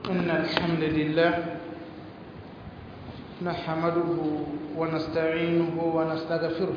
إن الحمد لله نحمده ونستعينه ونستغفره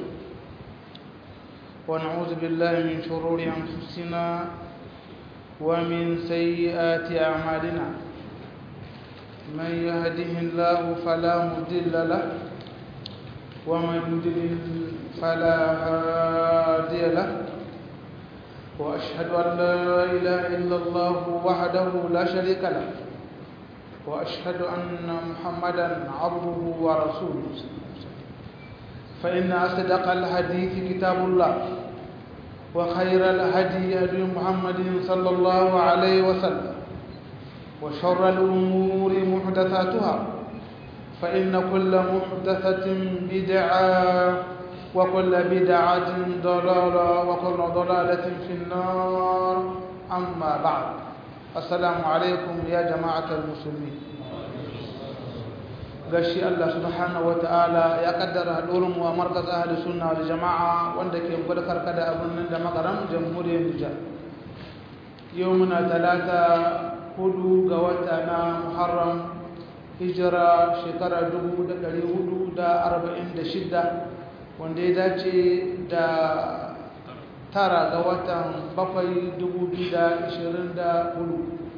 ونعوذ بالله من شرور أنفسنا ومن سيئات أعمالنا من يهده الله فلا مضل له ومن يضلل فلا هادي له وأشهد أن لا إله إلا الله وحده لا شريك له وأشهد أن محمدا عبده ورسوله فإن أصدق الحديث كتاب الله وخير الهدي هدي محمد صلى الله عليه وسلم وشر الأمور محدثاتها فإن كل محدثة بدعة وكل بدعة ضلالة وكل ضلالة في النار أما بعد السلام عليكم يا جماعة المسلمين gashi Allah subhanahu wataala ya kaddara hadurin mu a markaz ahli sunna wal jamaa wanda ke gudu karkada abin nan da makaram jamhuriyar Nijar yau muna talata hudu ga wata na Muharram hijira shekara 1446 wanda ya dace da tara ga watan bakwai 2024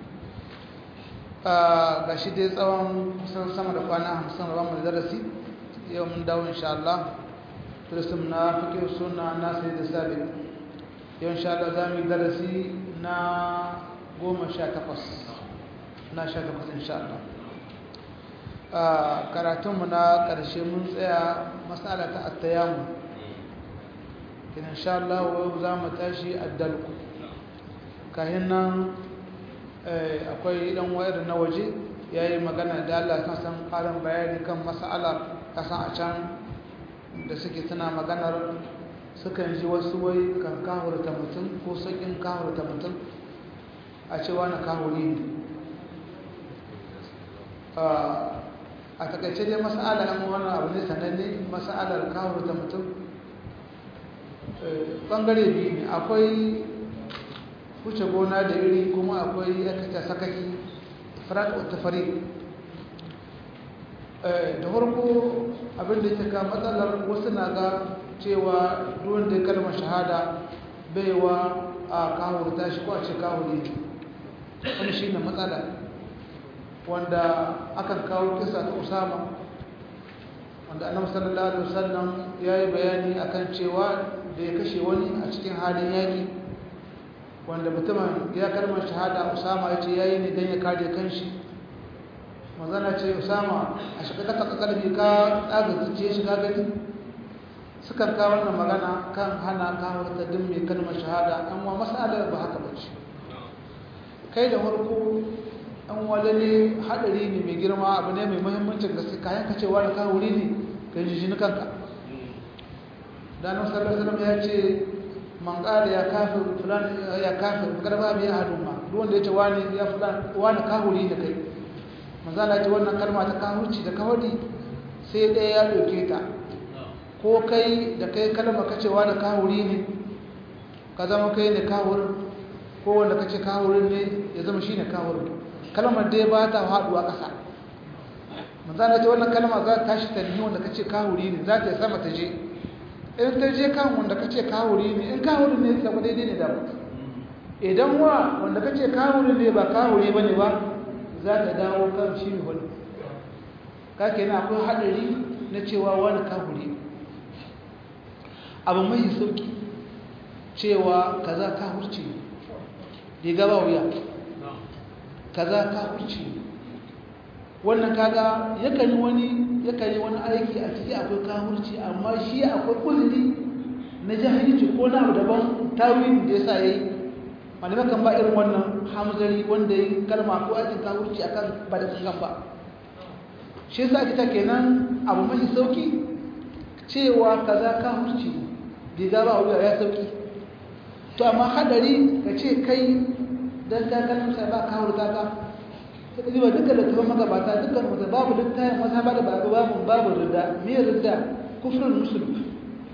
ga shi dai tsawon kusan sama da kwana hamsin da bamu da darasi yau mun dawo insha Allah turisim na fikir suna na sai da sabi yau insha Allah za mu yi darasi na goma sha takwas na sha takwas insha Allah karatunmu na ƙarshe mun tsaya matsala ta attayamu in insha Allah za mu tashi addalku kahin nan akwai dan wayar na waje ya yi magana da Allah kan san ƙarin bayani kan mas'ala kasan a can da suke tana maganar sukan ji wasu wai kan kahurta mutum ko sakin kahurta mutum a cewa na kahuri ne a takaice dai mas'ala yan wani abu ne sananne mas'alar kahurta mutum bangare biyu ne akwai wuce gona da iri kuma akwai yakata sakaki farat wata fari da farko abinda ya ka matsalar wasu na ga cewa duwan da kalmar shahada baiwa a kawurta shi ko a ce kawuri wani shi ne matsala wanda akan kawo kisa ta usama wanda annabi sallallahu alaihi wasallam ya yi bayani akan cewa da ya kashe wani a cikin halin yaki wanda mutumin ya kalmar shahada usama ya ce ya yi ne don ya kare kanshi mazana ce usama a shiga kasa kalbi ka tsaga zuciya shiga gani sukan kawo wannan magana kan hana kawo ta din mai kalmar shahada an wa masalar ba haka bace kai da farko an wale ne hadari ne mai girma abu ne mai muhimmancin gaske kayan ka cewa da kawo wuri ne ka yi jijini kanka da nan sallallahu alaihi ya ce man qala ya kafir fulan ya kafir kada ba biya hadun ma duk wanda yace wani ya fulan wani kahuri da kai manzala ce wannan kalma ta kahurci da kawari sai ɗaya ya doke ta ko kai da kai kalma kace wani kahuri ne ka zama kai ne kahur ko wanda kace kahurin ne ya zama shine kahur kalmar dai ba ta haduwa ƙasa manzala ce wannan kalma za ta tashi tanhi wanda kace kahuri ne za ta yi sama ta je in ta je kan wanda kace kawuri ne in kawuri ne sai daidai ne da ba idan wa wanda kace kawuri ne ba kawuri bane ba za ta dawo kan shi ne wani ka kenan akwai hadari na cewa wani kawuri abu mai sauki cewa kaza kawurci riga ba wuya kaza kawurci wannan kaga yakan yi wani yakan yi wani aiki a ciki akwai kafirci amma shi akwai kuzuri na jahilci ko na daban tawilin da yasa yayi malamai kan ba irin wannan hamzari wanda yi kalma ko aikin kafirci akan ba da kankan ba shi yasa ake ta kenan abu mai sauki cewa kaza kafirci diga ba wuya ya sauki to amma hadari ka ce kai dan ka kalmar sai ba kafirta ka sai ba dukkan littafin magabata dukkan mutum babu littafin wata ba da babu babu babu rida me rida kufrul musulmi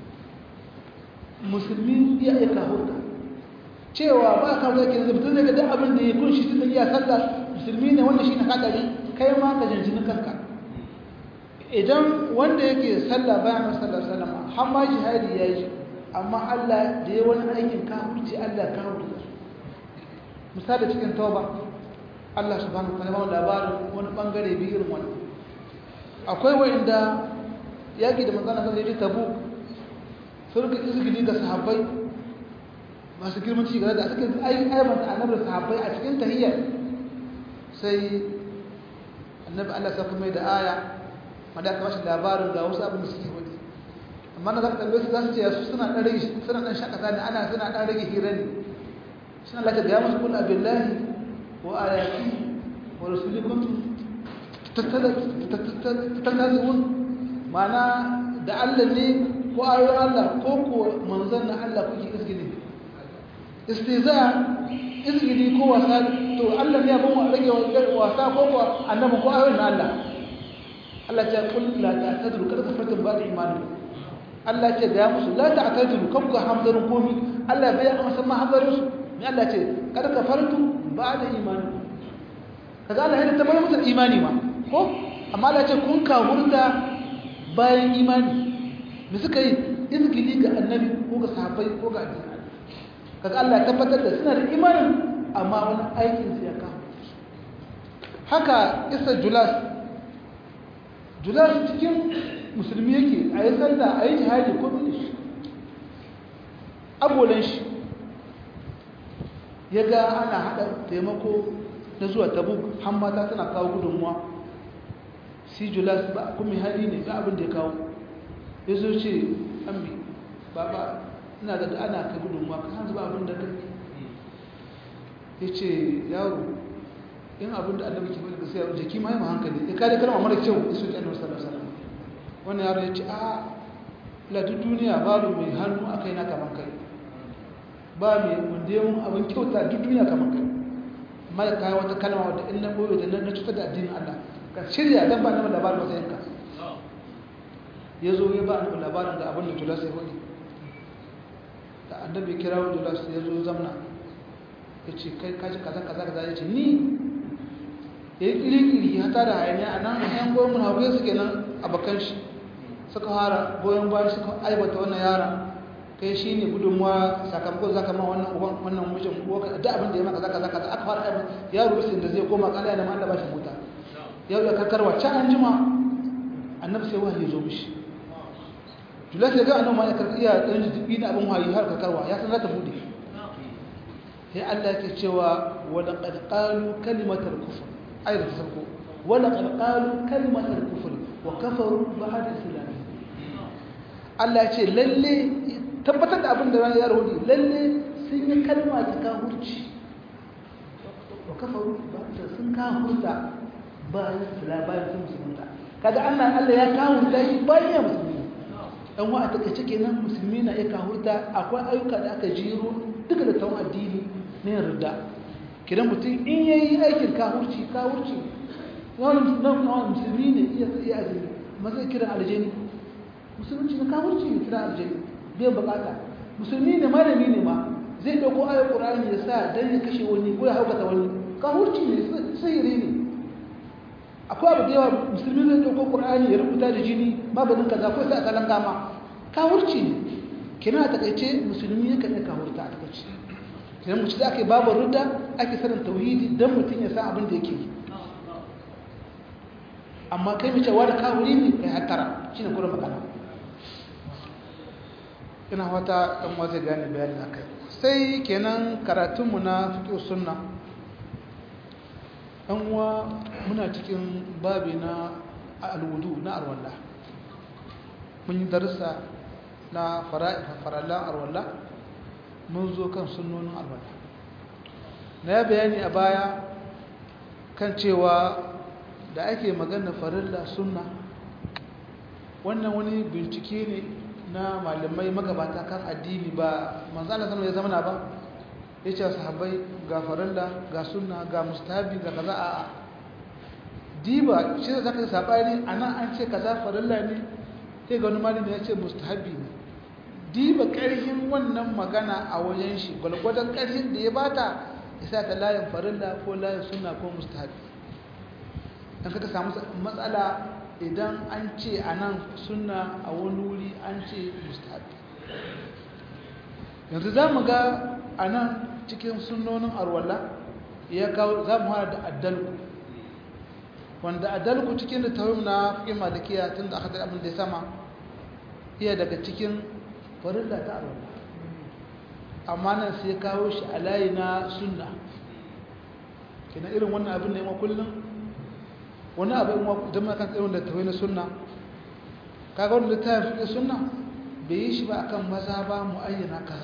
musulmi ya iya kahurta cewa ba ka zaki yanzu mutum zai ga duk abin da ya kunshi tun iya sallah musulmi ne wanda shi na kadari kai ma ka jinjini kanka idan wanda yake sallah bayan sallar sallama har ma jihadi ya yi amma Allah da ya wani aikin kafirci Allah kafirci misali cikin tauba Allah subhanahu wa ta'ala labarin wani bangare bi irin wani akwai wanda yaki da manzon Allah ya tabu sun ga izgili ga sahabbai masu girman ci gaba da suka ai aibanta annabi sahabbai a cikin tahiyya sai annabi Allah saka mai da aya wanda aka bashi labarin ga wasu abin da suke wani amma na zaka tambaye su za su ce su suna dan rage suna dan shakata ne ana suna dan rage hira ne suna laka ga musu kullu billahi wa ayati wa rasuli kuntum tattazun ma'ana da Allah ne ko ayoyin Allah ko ko manzon na Allah kuke izgili istiza izgili ko wasa to Allah ne abin rage wasa ko ko annabi ko ayoyin Allah Allah ya kul la ta'tadiru kada ka fata ba da imani Allah ce ga musu la ta'tadiru kan ku hamzarin komi Allah bai amsa ma hamzarin su ne Allah ce kada ka fartu ba da imani kaga Allah ya tabbata musu imani ma ko amma Allah ce kun ka hurda bayan imani me suka yi izgili ga annabi ko ga sahabbai ko ga addini kaga Allah ya tabbatar da suna da imanin amma wani aikin su ya kawo haka isa julas julas cikin musulmi yake a yi sallah a yi jihadi ko bin shi abolan shi ya ga ana haɗa taimako na zuwa tabuk hammata tana kawo gudunmuwa si julas ba kuma hali ne ga abin da ya kawo ya zo ce ambi ba ba ina da ana kai gudunmuwa ka hanzu ba abin da kai ya ce yaro in abin da annabi ke bada gaskiya jiki ma yi ma hankali ya kare kalma mara kyau ya soke annabi sallallahu alaihi wasallam wannan yaro ya ce a la duk duniya babu mai hannu a kai na kaman kai ba mai wanda ya mun abin kyauta duk duniya kaman kai amma da kayan wata kalma wadda in na boye da na cutar da addinin Allah ka shirya dan ba na labarin wata yanka ya zo ya ba annabi labarin da abin da tulas ya faɗi da annabi kira wa tulas ya zo zamna ya ce kai kaji kaza kaza kaza ya ce ni ya yi ƙiri-ƙiri ya tada hayaniya a nan yan goyon mun hagu suke nan a bakan shi suka fara goyon bayan suka aibata wannan yara kai shi ne gudunmuwa sakamakon zaka ma wannan uban wannan mijin ko da abin da ya maka zaka zaka aka fara aibata yaro bisin da zai koma kala da Allah ba shi mota yau da karkarwa can an jima annabi sai wahayi zo mishi julas ya ga annabi ma ya karɓi iya ɗan jibi na abin wahayi har karkarwa ya san za ta bude sai Allah ke cewa wala qad qalu kalimatal kufr ayar ta sarko wala qad qalu kalimatal kufr wa kafaru ba'da islam Allah ce lalle tabbatar da abin da ya rahudi lalle sun yi kalma ta kafirci wa kafaru ba'da sun kafirta bayan islam bayan sun musulunta kaga Allah Allah ya kafirta shi bayan ya musulmi dan wa a takaice kenan musulmi na iya kafirta akwai ayyuka da aka jiro duka da tawon addini na yarda kidan mutum in yayi aikin kafurci kafurci wani nan wani musulmi ne iya iya azumi mazai kira aljani musulunci na kafurci ne kira aljani biyan bukata musulmi ne malami ne ma zai dauko ayar qur'ani ya sa dan ya kashe wani ko ya haukata wani kafurci ne sihiri ne akwai abu da yawa musulmi zai dauko qur'ani ya rubuta da jini maganin kaza ko sai a kalan gama kafurci ne kina takaice musulmi ya kan kafurta a takaice idan mutum da ake babu rudda ake sanin tauhidi don mutum ya san abin da yake yi amma kai mace wa da kawuri ne kai hattara shi ne kurin magana ina wata ɗan wata gane bayani a kai sai kenan karatunmu na fiƙo sunna ɗan uwa muna cikin babi na alwudu na arwallah mun yi darussa na farallan arwallah mun zo kan sunnonin alwala na ya bayani a baya kan cewa da ake magana farilla sunna wannan wani bincike ne na malamai magabata kan addini ba manzana zama ya zamana ba ya ce sahabbai ga farilla ga sunna ga mustahabi ga kaza a diba shi da zaka sabani anan an ce kaza farilla ne sai ga wani malami ya ce mustahabi ne diba ƙarfin wannan magana a wajen shi gwalgwadon ƙarfin da ya bata isa ta layin farilla ko layin sunna ko mustahabi dan kaka samu matsala idan an ce a nan sunna a wani wuri an ce mustahabi yanzu za mu ga a nan cikin sunnonin arwalla ya kawo za mu hada da addalku wanda addalku cikin da tawim na fikin malikiya tun da aka da abin da ya sama iya daga cikin farilla ta arwalla amma nan sai kawo shi a layi na sunna kina irin wannan abin da ya kullum wani abin idan ma kan irin da tawai na sunna kaga wanda ta fi sunna bai yi shi ba akan maza ba mu'ayyana kaza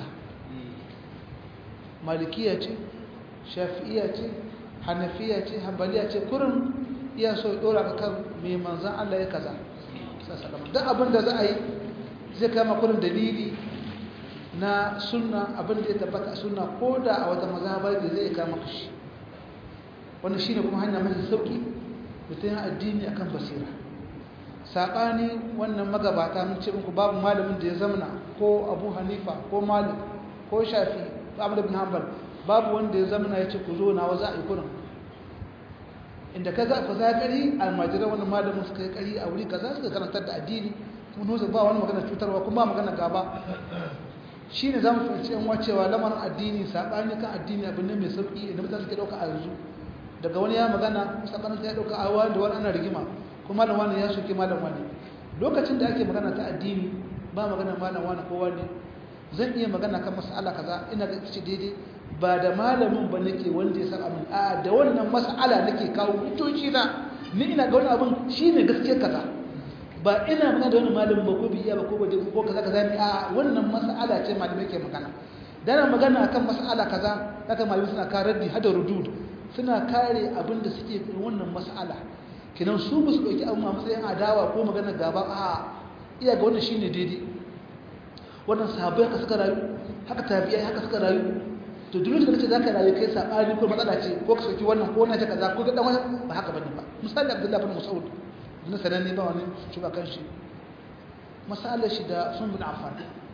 malikiya ce shafi'iya ce hanafiya ce hanbaliya ce kurin iya so ya dora kan mai manzan Allah ya kaza duk abin da za a yi zai kama kurin dalili na sunna abin da ya tabbata sunna ko da a wata mazhabar da zai kama kashi wannan shine kuma hanya mai sauki mutum addini akan basira saɓani wannan magabata mun ce muku babu malamin da ya zamana ko abu hanifa ko malik ko shafi ahmad ibn hanbal babu wanda ya zamana ya ce ku zo na wa za a yi kurin inda ka za ku za kari almajiran wannan malamin suka yi kari a wuri kaza suka karantar da addini kuma nusa ba wani magana cutarwa kuma magana gaba shi ne za mu fahimci yan wacewa lamarin addini saɓani kan addini abin ne mai sauƙi inda mutane suke ɗauka a yanzu daga wani ya magana saɓanin ya ɗauka a wani da wani ana rigima kuma malam wani ya soke malam wani lokacin da ake magana ta addini ba magana malam wani ko wani zan iya magana kan mas'ala kaza ina ga ce daidai ba da malamin ba nake wanda ya san abin a da wannan mas'ala nake kawo hujjoji na ni ina ga wani abin shine gaskiya kaza ba ina magana da wani malamin ba ko biya ba ko ba ko kaza kaza ne a wannan mas'ala ce malamai ke magana dana magana akan mas'ala kaza haka malamai suna kare raddi hada rudud suna kare abin da suke wannan mas'ala kinan su ba su ɗauki abin a matsayin adawa ko magana gaba a iya ga wannan shine daidai wannan sahabbai haka suka rayu haka tabi'ai haka suka rayu to duk da kace zaka rayu kai sabani ko matsala ce ko ka soki wannan ko wannan ce kaza ko ga dan wani ba haka bane ba misali Abdullah bin Mas'ud na sananne ba wani shuga kan shi masalar shi da sun bin Affan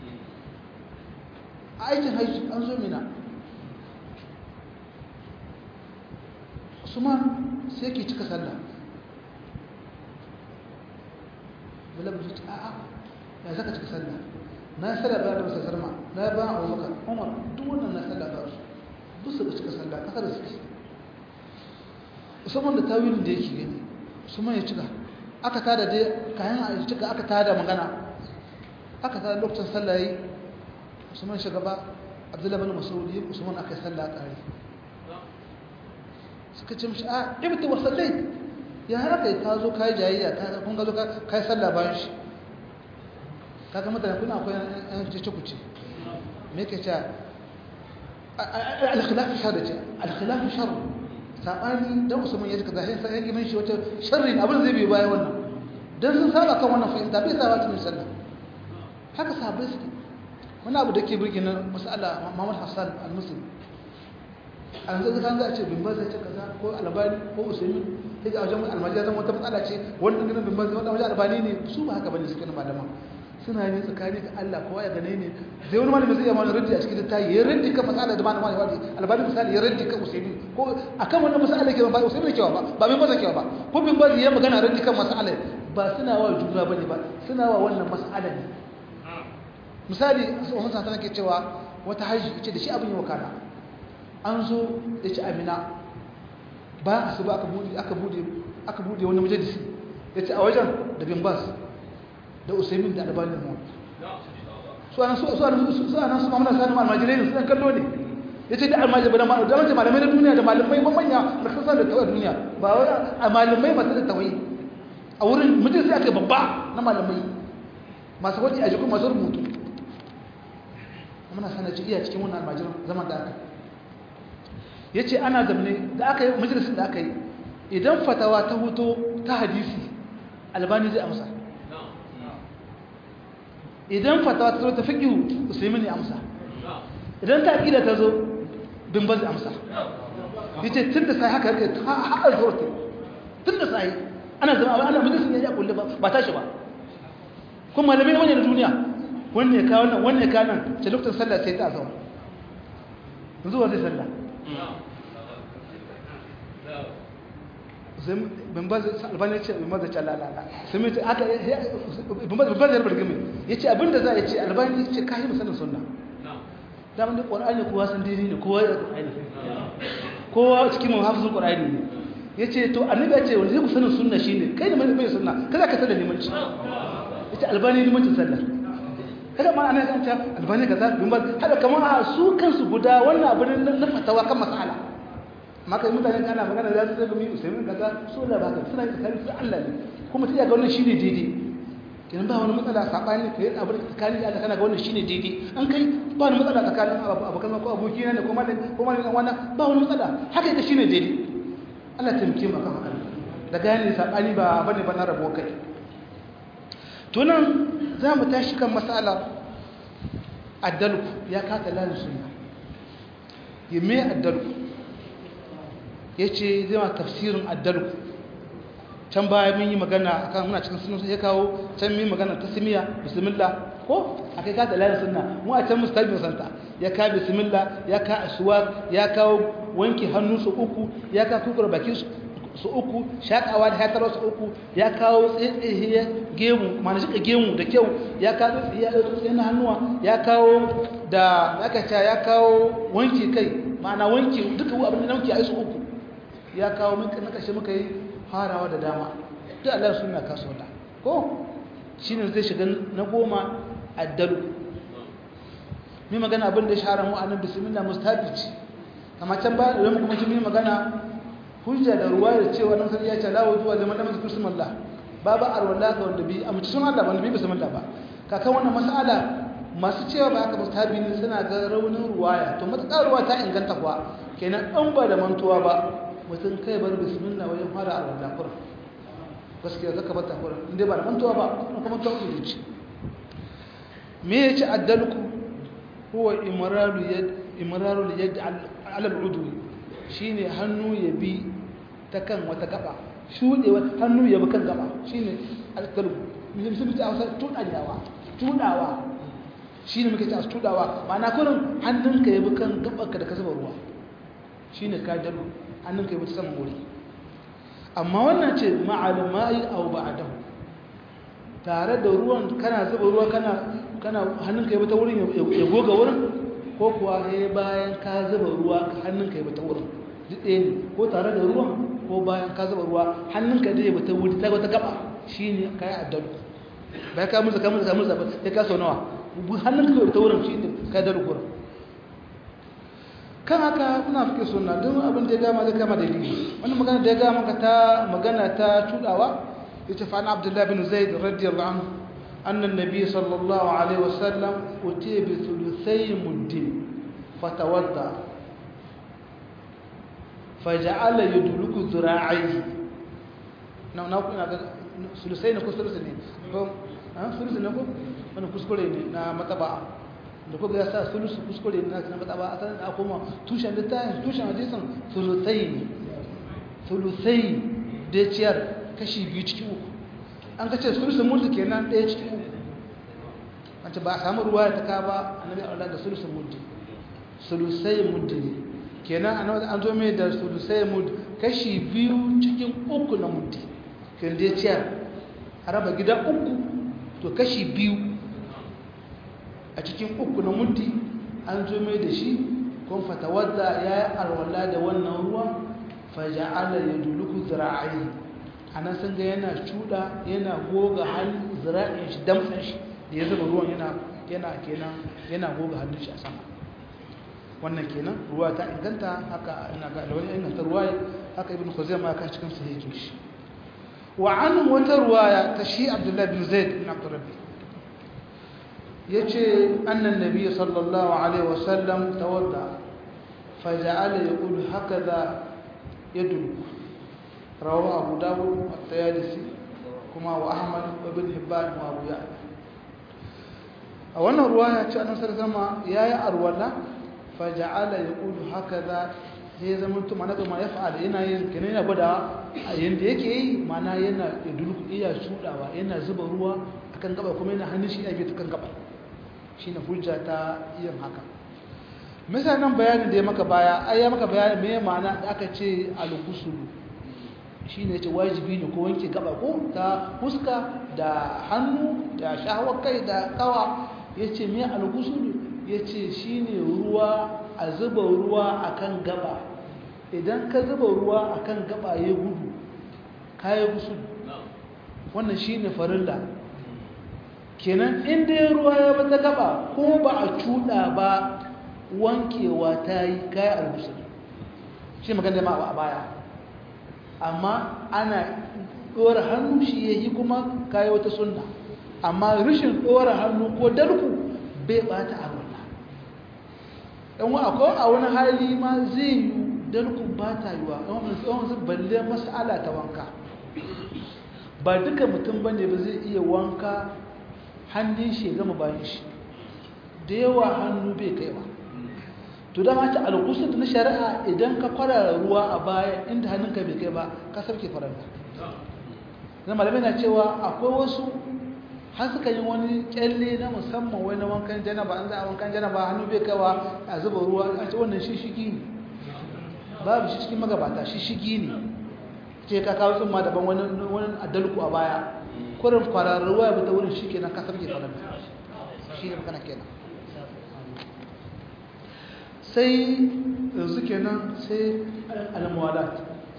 a aikin haji an zo mina Usman sai ke cika sallah bilal bin a'a ya zaka cika sallah na sallah ba da sallar ma na ba Abu Bakar Umar duk wannan na sallah ba su duk su cika sallah kasa da suke Usman da tawilin da yake gani Usman ya cika aka tada dai kayan a cika aka tada magana aka tada lokacin sallah yi Usman shugaba Abdullah bin Mas'ud yi Usman aka sallah kare suka ce mishi a ibti wa sallai ya haka ka zo kai jayayya ka kun ga zo kai sallah bayan shi kaga mutane kuna akwai an ce kuce me yake cewa al-khilaf shar ce al-khilaf shar sabani dan usman ya kaza sai sai gimin shi wata sharri abin zai bi bayan wannan dan sun saba kan wannan fahimta bai saba cikin sallah haka sahabbai suke wani abu da ke burge na mas'ala Muhammad Hassan al-Muslim an zai kan za a ce bimba zai ce kaza ko albani ko usaimi sai ga wajen almajiya zan wata matsala ce wannan ganin bimba zai wajen albani ne su ba haka bane suke na malaman suna yin tsakani ga Allah kowa ya gane ne zai wani malami zai yi mana raddi a cikin littafi ya raddi kan matsala da malama ya wadi albani misali ya raddi kan usaimi ko akan wannan matsala ke ba usaimi ne kewa ba ba bimba zai kewa ba ko bimba zai yi magana raddi kan matsala ba suna wa juna bane ba suna wa wannan matsala ne misali Umar Santana ke cewa wata haji ce da shi abin yi wakana an zo ya ci amina bayan asuba aka bude aka bude aka bude wani majalisi ya ce a wajen da bin bas da usaimin da albanin mu su anan su su anan su anan su mamuna sanu almajirai ne suna kallo ne ya ce da almajirai da malamai da mace malamai na duniya da malamai manya da kasa da tawai duniya ba wai a malamai masu da tawai a wurin majalisi aka babba na malamai masu wani a jikin masu rubutu muna sanar iya cikin wannan almajiran zaman da aka ya ce ana zamne da aka yi majalisun da aka yi idan fatawa ta hoto ta hadisi albani zai amsa idan fatawa ta zo ta fiƙihu usaimi ne amsa idan ta ƙila ta zo bin ba zai amsa ya ce tun da sai haka harkar haɗar zuwarta tun da sai ana zama ana majalisun ya yi a kulle ba tashi ba kuma malamai wani na duniya wanne ya kawo nan wanne ya kawo nan ce lokacin sallah sai ta zama yanzu wa zai sallah bin ba albani ce bin ba da lalala sai mai aka bin ba da yarbar gami ya ce abinda za a ce albani ce kayi musamman sunna damar da ƙwar'ani kowa san daidai ne kowa da ƙwar'ani kowa cikin mahafizin ƙwar'ani ne ya ce to annabi ya ce wanda zai ku sanin sunna shi ne kai da mai sunna kada ka sallar limanci ya ce albani limancin sallar kada ma ana kan ta albani kaza bin ba haka kamar a su kansu guda wannan abin na fatawa kan mas'ala maka yi mutane kana magana za su zaga mi usaimin kaza so da baka suna yin tsakanin su Allah ne kuma ta iya ga wannan shine daidai kenan ba wani matsala sabani kai abin tsakanin da Allah kana ga wannan shine daidai an kai ba wani matsala tsakanin abokan ko aboki ne ko malami ko malami wannan ba wani matsala haka ita shine daidai Allah ta muke maka haka da gane sabani ba bane ba na rabo kai to nan za mu tashi kan mas'alar addalku ya kata lalin sunna yime addalku ya ce zai ma tafsirin addalku can baya mun yi magana akan muna cikin sunan ya kawo can mun yi magana ta simiya bismillah ko akai ka da layin sunna mu a can mustabi santa ya ka bismillah ya ka aswak ya kawo wanki hannu su uku ya ka kukura baki su uku shakawa da hatar su uku ya kawo tsaye gemu mana shi gemu da kyau ya kawo tsaye na hannuwa ya kawo da aka ce ya kawo wanki kai ma'ana wanki duka abin da wanki a su uku ya kawo muka na kashe muka yi farawa da dama duk Allah suna kaso da ko shi ne zai shiga na goma addalu mai magana abin da shahara mu anan bismillah mustahabi ce amma can ba da kuma ji mai magana hujja da ruwa da cewa nan sai ya ce la wujuwa liman lam yadhkur bismillah babu arwala ga wanda bi amma sun Allah wanda bi bismillah ba kakan wannan mas'ala masu cewa ba haka mustahabi ne suna ga raunin ruwaya to matakar ruwa ta inganta kuwa kenan an ba da mantuwa ba mutum kai bar bismillah wajen fara alwala kura gaskiya zaka bata kura inda ba da mantuwa ba kuma kuma ta uku ce me ya ci addalku huwa imraru yad imraru yad ala al-udwi shine hannu ya bi ta kan wata gaba shude hannu ya bi kan gaba shine addalku mun sun ta hausa tudawa tudawa shine muke ta tudawa ma'ana kullum hannunka ya bi kan gabanka da ka zuba ruwa shine ka dalu hannun kai mutu saman wuri amma wannan ce ma'alumai au ba'dahu tare da ruwan kana zuba ruwa kana kana hannun kai mutu wurin ya goga wurin ko kuwa sai bayan ka zuba ruwa hannun kai mutu wurin duk ɗaya ne ko tare da ruwan ko bayan ka zuba ruwa hannun ka dai mutu wuri ta wata gaba shine kai addalu bai ka musu ka musu ka musu sai ka so nawa hannun ka mutu wurin shine kai dalu wurin kan haka kuna fike suna don abin da ya gama zai kama dalili wani magana da ya gama ka ta magana ta tudawa ya ce fa'an abdullahi bin zaid radiyallahu anhu annan nabi sallallahu alaihi wasallam utiya bi thuluthai muddin fatawadda faja'ala yudluku zira'ihi na na kuna ga sulusai ne ko sulusi ne ko an sulusi ne ko wani kuskure ne na mataba da kuka ya sa sulusu kuskure na na fata ba a sanar da kuma tushen littafin tushen hadisin sulusai ne sulusai da ciyar kashi biyu cikin uku an ka ce sulusun mulki kenan ɗaya cikin uku an ce ba a samu ruwa ta ka ba a nabi Allah da sulusun mulki sulusai mulki ne kenan an zo mai da sulusai mulki kashi biyu cikin uku na mulki kenan da ciyar a raba gida uku to kashi biyu a cikin uku na mutti an zo mai da shi kun fatawadda ya yi arwala da wannan ruwa faja'ala ya duluku zira'ayi a nan sun ga yana cuda yana goga hannun zira'in shi damtsan shi da ya zuba ruwan yana yana kenan yana goga hannun shi a sama wannan kenan ruwa ta inganta haka ina ga da wani inganta ruwa haka ibn khuzaimah ya kan cikin sahihin shi wa an wata ruwaya ta shi abdullahi bin zaid bin abdurrabbi yace annan nabi sallallahu alaihi wasallam tawadda faja'ala yaqulu hakaza yadul rawahu abu dawud wa tayalisi kuma wa ahmad wa ibn hibban wa abu ya'la a wannan ruwaya ce annabi sallallahu alaihi wasallam yayi arwala faja'ala yaqulu hakaza sai zama to mana ga ma ya fa'ala yana yin kenan yana gwada a yanda yake yi mana yana yadulku iya shudawa yana zuba ruwa akan gaba kuma yana hannun shi ya bi ta kan gaba shi na hujja ta yin haka misalin bayanin da ya maka baya ai ya maka bayanin me ma'ana da aka ce al-ghusl shine ce wajibi ne ko wanke gaba ko ta fuska da hannu da shahawar kai da kawa yace me al-ghusl yace shine ruwa a zuba ruwa akan gaba idan ka zuba ruwa akan gaba ya gudu kai ghusl wannan shine farilla kenan inda ya ruwa ya bata gaba ko ba a cuda ba wankewa ta yi kayan albusul shi magana ma a baya amma ana ɗora hannu shi ya yi kuma kayi wata sunna amma rashin ɗora hannu ko dalku bai ɓata a wannan ɗan wa akwai a wani hali ma zai yi dalkun ba ta yi wa ɗan wani balle mas'ala ta wanka ba duka mutum ba ne ba zai iya wanka hannun shi ya gama bayan shi da yawa hannu bai kai ba to da mata alƙusur na shari'a idan ka kwarara ruwa a baya inda hannunka bai kai ba ka sarki faranta na malamai na cewa akwai wasu har suka yi wani kyalle na musamman wai na wankan janaba an za a wankan janaba hannu bai kaiwa a zuba ruwa a ce wannan shi shigi ne babu shi cikin magabata shi shigi ne ce ka kawo sun ma daban wani adalku a baya kurin kwararra ruwa ya bata wurin shi kenan ka sarki faranta shi ne magana kenan sai yanzu kenan sai al-muwalat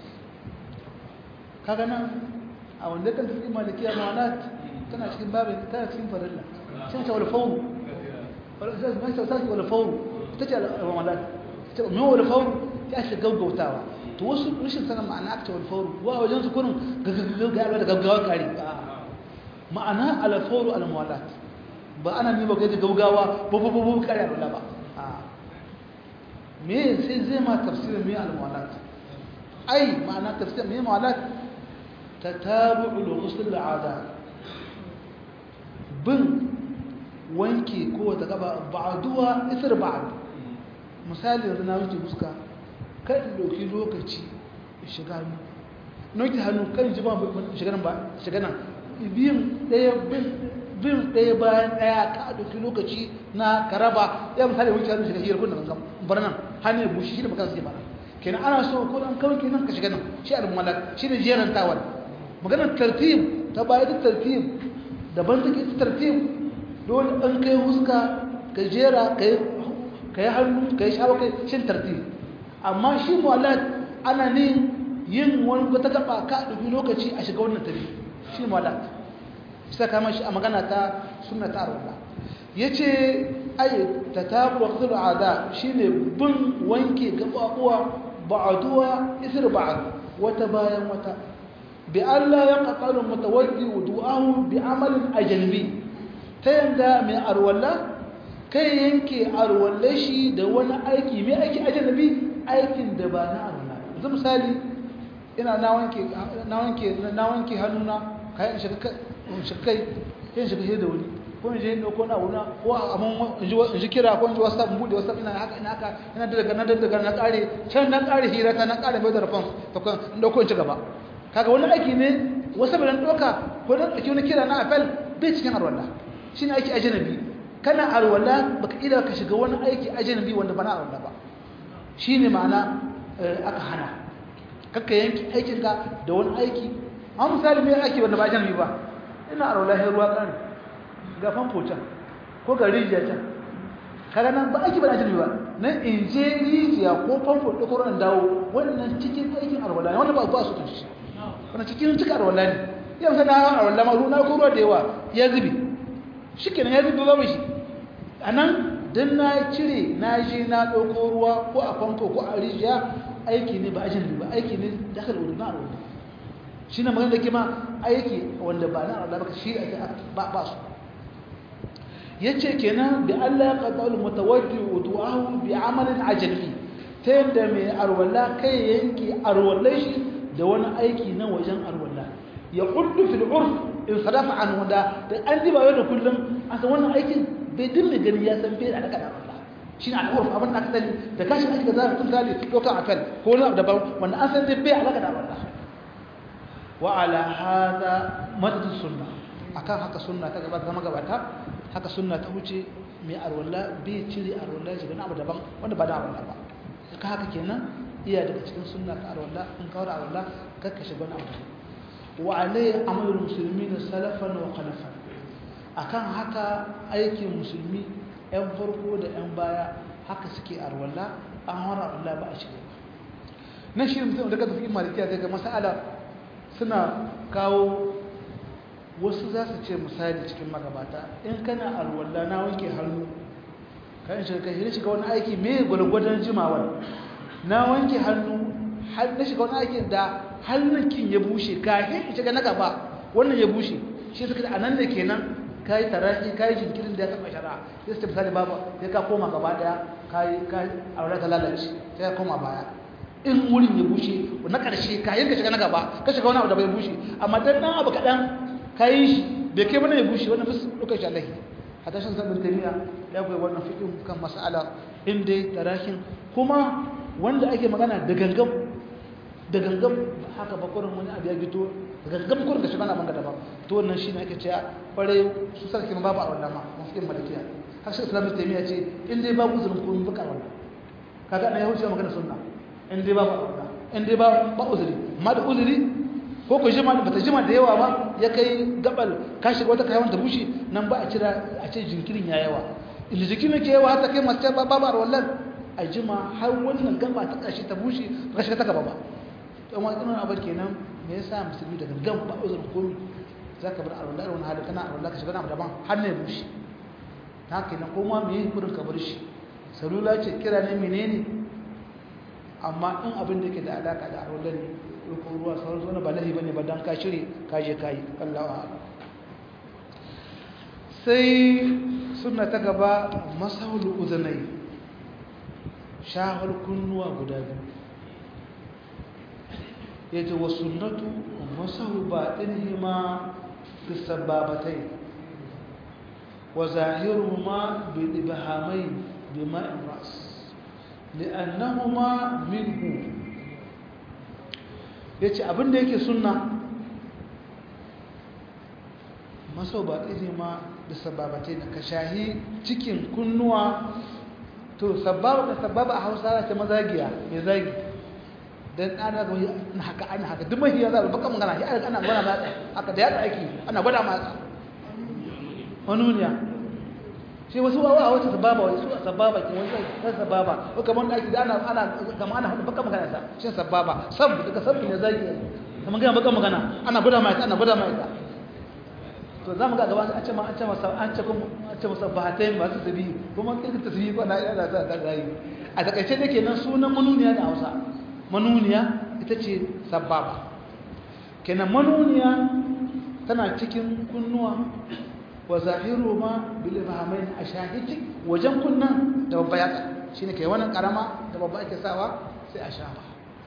kaga nan a wanda kan tafi malikiya muwalat tana cikin babin tana cikin farilla sai ta wal fawr wala sai ma ta sai wal fawr tace al-muwalat ta me wal fawr ya shi gaggautawa to wasu rashin sanin ma'ana aka wal fawr wa wajen su kurin gaggawa da gaggawa kare ma'ana al-fawr al-muwalat ba ana ni ba ga gaggawa bu bu bu kare Allah ba me sai zai ma tafsirin me al-mu'alat ai ma'ana tafsirin me mu'alat tatabu'ul ghusl al-'ada bin wanke ko ta gaba ba'duwa isar ba'd misali yanzu na wuce fuska kai in doki lokaci shiga hannu noki hannu kan ji ba shiga nan ba shiga nan biyin daya bin bin ɗaya bayan ɗaya ka ɗauki lokaci na karaba ya misali wuce hannu shiga hiyar kunna gangan bar nan hannu ya bushe shi da bakan sai bara kenan ana so ko dan kawai kenan ka shiga nan shi al-malak shi ne jeran tawal maganar tartib ta baya ta tartib daban take ta tartib dole an kai huska ka jera kai kai hannu kai shawo kai shin tartib amma shi mu'allad ana ne yin wani wata gaba ka ɗauki lokaci a shiga wannan tafi shi mu'allad sai kama shi a magana ta sunna ta arwala yace ai tatabu waqtul ada shine bin wanke gababuwa ba'duwa isr ba'd wata bayan wata bi alla yaqtalu mutawaddi wudu'ahu bi amalin ajnabi ta yanda mai arwala kai yanke arwalla shi da wani aiki mai aiki ajnabi aikin da ba na arwala yanzu misali ina na wanke na wanke na wanke hannuna kai in shiga shikai yin shiga da wuri ko in je yin ko na wuna ko amma in ji kira ko in ji whatsapp in bude whatsapp ina haka ina haka ina daga na daga na kare can na kare hira ta na kare mai da response to kan in dauko in ci gaba kaga wani aiki ne wasu ban doka ko dan dauki wani kira na apple bai cikin arwala shine aiki ajnabi kana arwala baka ida ka shiga wani aiki ajnabi wanda ba na arwala ba shine ma'ana aka hana kakka yanki aikinka da wani aiki an misali mai aiki wanda ba ajnabi ba ina arwalahin ruwa kan ga famfo can ko ga rijiya can kaga nan ba aiki ba na jirgi ba na in je rijiya ko famfo da ko ran dawo wannan cikin aikin arwala ne wannan ba ba su tunci wannan cikin cika arwala ne yau sai na arwala ma ruwa ko ruwa da yawa ya zubi shikenan ya zubi babu shi anan dan na cire na je na dauko ruwa ko a famfo ko a rijiya aiki ne ba ajin ba aiki ne dakal wudu na arwala shi ne magana da kima aiki wanda ba na Allah baka shi ake ba ba su yace kenan da Allah ya qadalu mutawaddi wudu'ahu bi amalin ajnabi ta yadda mai arwala kai yanki arwalai shi da wani aiki na wajen arwala ya quddu fil urf in sadafa an wanda da an diba yau da kullum an san wannan aikin bai dinne gani ya san bai da alaka da Allah shi ne al'urf abin da aka sani da kashi aiki da za ka tunta ne ɗaukar akal ko wani abu daban wanda an san dai bai alaka da Allah وعلى هذا مدد السنة akan haka sunna ta gaba zama gabata haka sunna ta wuce mai arwalla bai cire arwalla ya shiga na abu daban wanda ba da arwalla ba ka haka kenan iya daga cikin sunna ta arwalla in kawar arwalla kakka shiga na abu daban wa alai amalul muslimin salafan wa khalafan akan haka aikin musulmi yan farko da yan baya haka suke arwalla an hara arwalla ba a shiga nan shi mutum daga tafi malikiya daga mas'ala suna kawo wasu za su ce misali cikin magabata in kana alwala na wanke hannu kan shirka shi shiga wani aiki mai gwalgwadon jimawar na wanke hannu na shiga wani aikin da hannunkin ya bushe kafin shiga na gaba wannan ya bushe shi suka da anan da kenan ka yi tarafi ka yi jinkirin da ya taɓa shara ya su misali babu sai ka koma gaba daya ka yi aure ta lalace sai ka koma baya in wurin ya bushe na ƙarshe kayan ka shiga na gaba ka shiga wani abu da bai bushe amma dan dan abu kaɗan ka yi shi bai kai mana ya bushe wannan musu ɗaukar shi allahi a tashin sabon tariya ya koyi wannan fiƙin kan mas'ala in dai tarahin kuma wanda ake magana da gangam da gangam haka ba kurin wani abu ya fito da gangam kurin ka shiga na bangada ba to wannan shi ne ake cewa kwarai su sarki ma babu a wannan ma mafi malakiya har shi islamu taimiyya ce in dai babu uzurin kun buka wannan kaga na ya wuce magana sunna in dai babu aure in dai ba ba uzuri amma da uzuri ko ko jima bata jima da yawa ba ya kai gabal ka shiga wata kayan ta bushe nan ba a cira a ce jinkirin ya yawa inda jikin ke yawa hata kai masu ba ba wallan a jima har wannan gaba ta kashi ta bushe ba shiga ta gaba ba to amma ina abin kenan me yasa musulmi daga gam ba uzurin komi zaka bar arwala irin wani hali kana arwala ka shiga na daban har ne bushe ta kenan ko ma me kurin ka bar shi salula ce kira ne menene amma in abin da ke da alaka da arolar ne rukun ruwa sauran zuwa ba lahi bane ba don ka shirya ka je ka yi kallawa sai suna ta gaba masahul uzunai shahar kunnuwa guda biyu ya ce wa sunnatu masahu ba ɗin ma fi sababatai wa zahiru ma bi ɗibahamai bi ma'in ras li'annahuma minhu yace abinda yake sunna maso ba ɗaya ma da sababatai da ka shahi cikin kunnuwa to sababa da sababa a hausa ta mazagiya mai zagi dan ana ga na haka ana haka duk mahiya za baka magana ya ana gwada matsa haka da yatsa aiki ana gwada matsa manuniya shi wasu wawa a wata sababa wai su sababa ke wani sai sababa ko kamar da ake da ana ana kamar ana baka magana sa shi sababa sab daga sab ne zagi kamar ga baka magana ana gwada mai ana gwada mai to za mu ga gaba an ce ma an ce masa an ce kuma an ce masa bahatai masu tabi kuma kin tasbihi ko na yana da da gai a takaice dake nan sunan manuniya da Hausa manuniya ita ce sababa kenan manuniya tana cikin kunnuwa wa zahiru ma bil ibhamain ashahidi wajen kunnan da babba yatsa shine kai wannan karama da babba ake sawa sai a shafa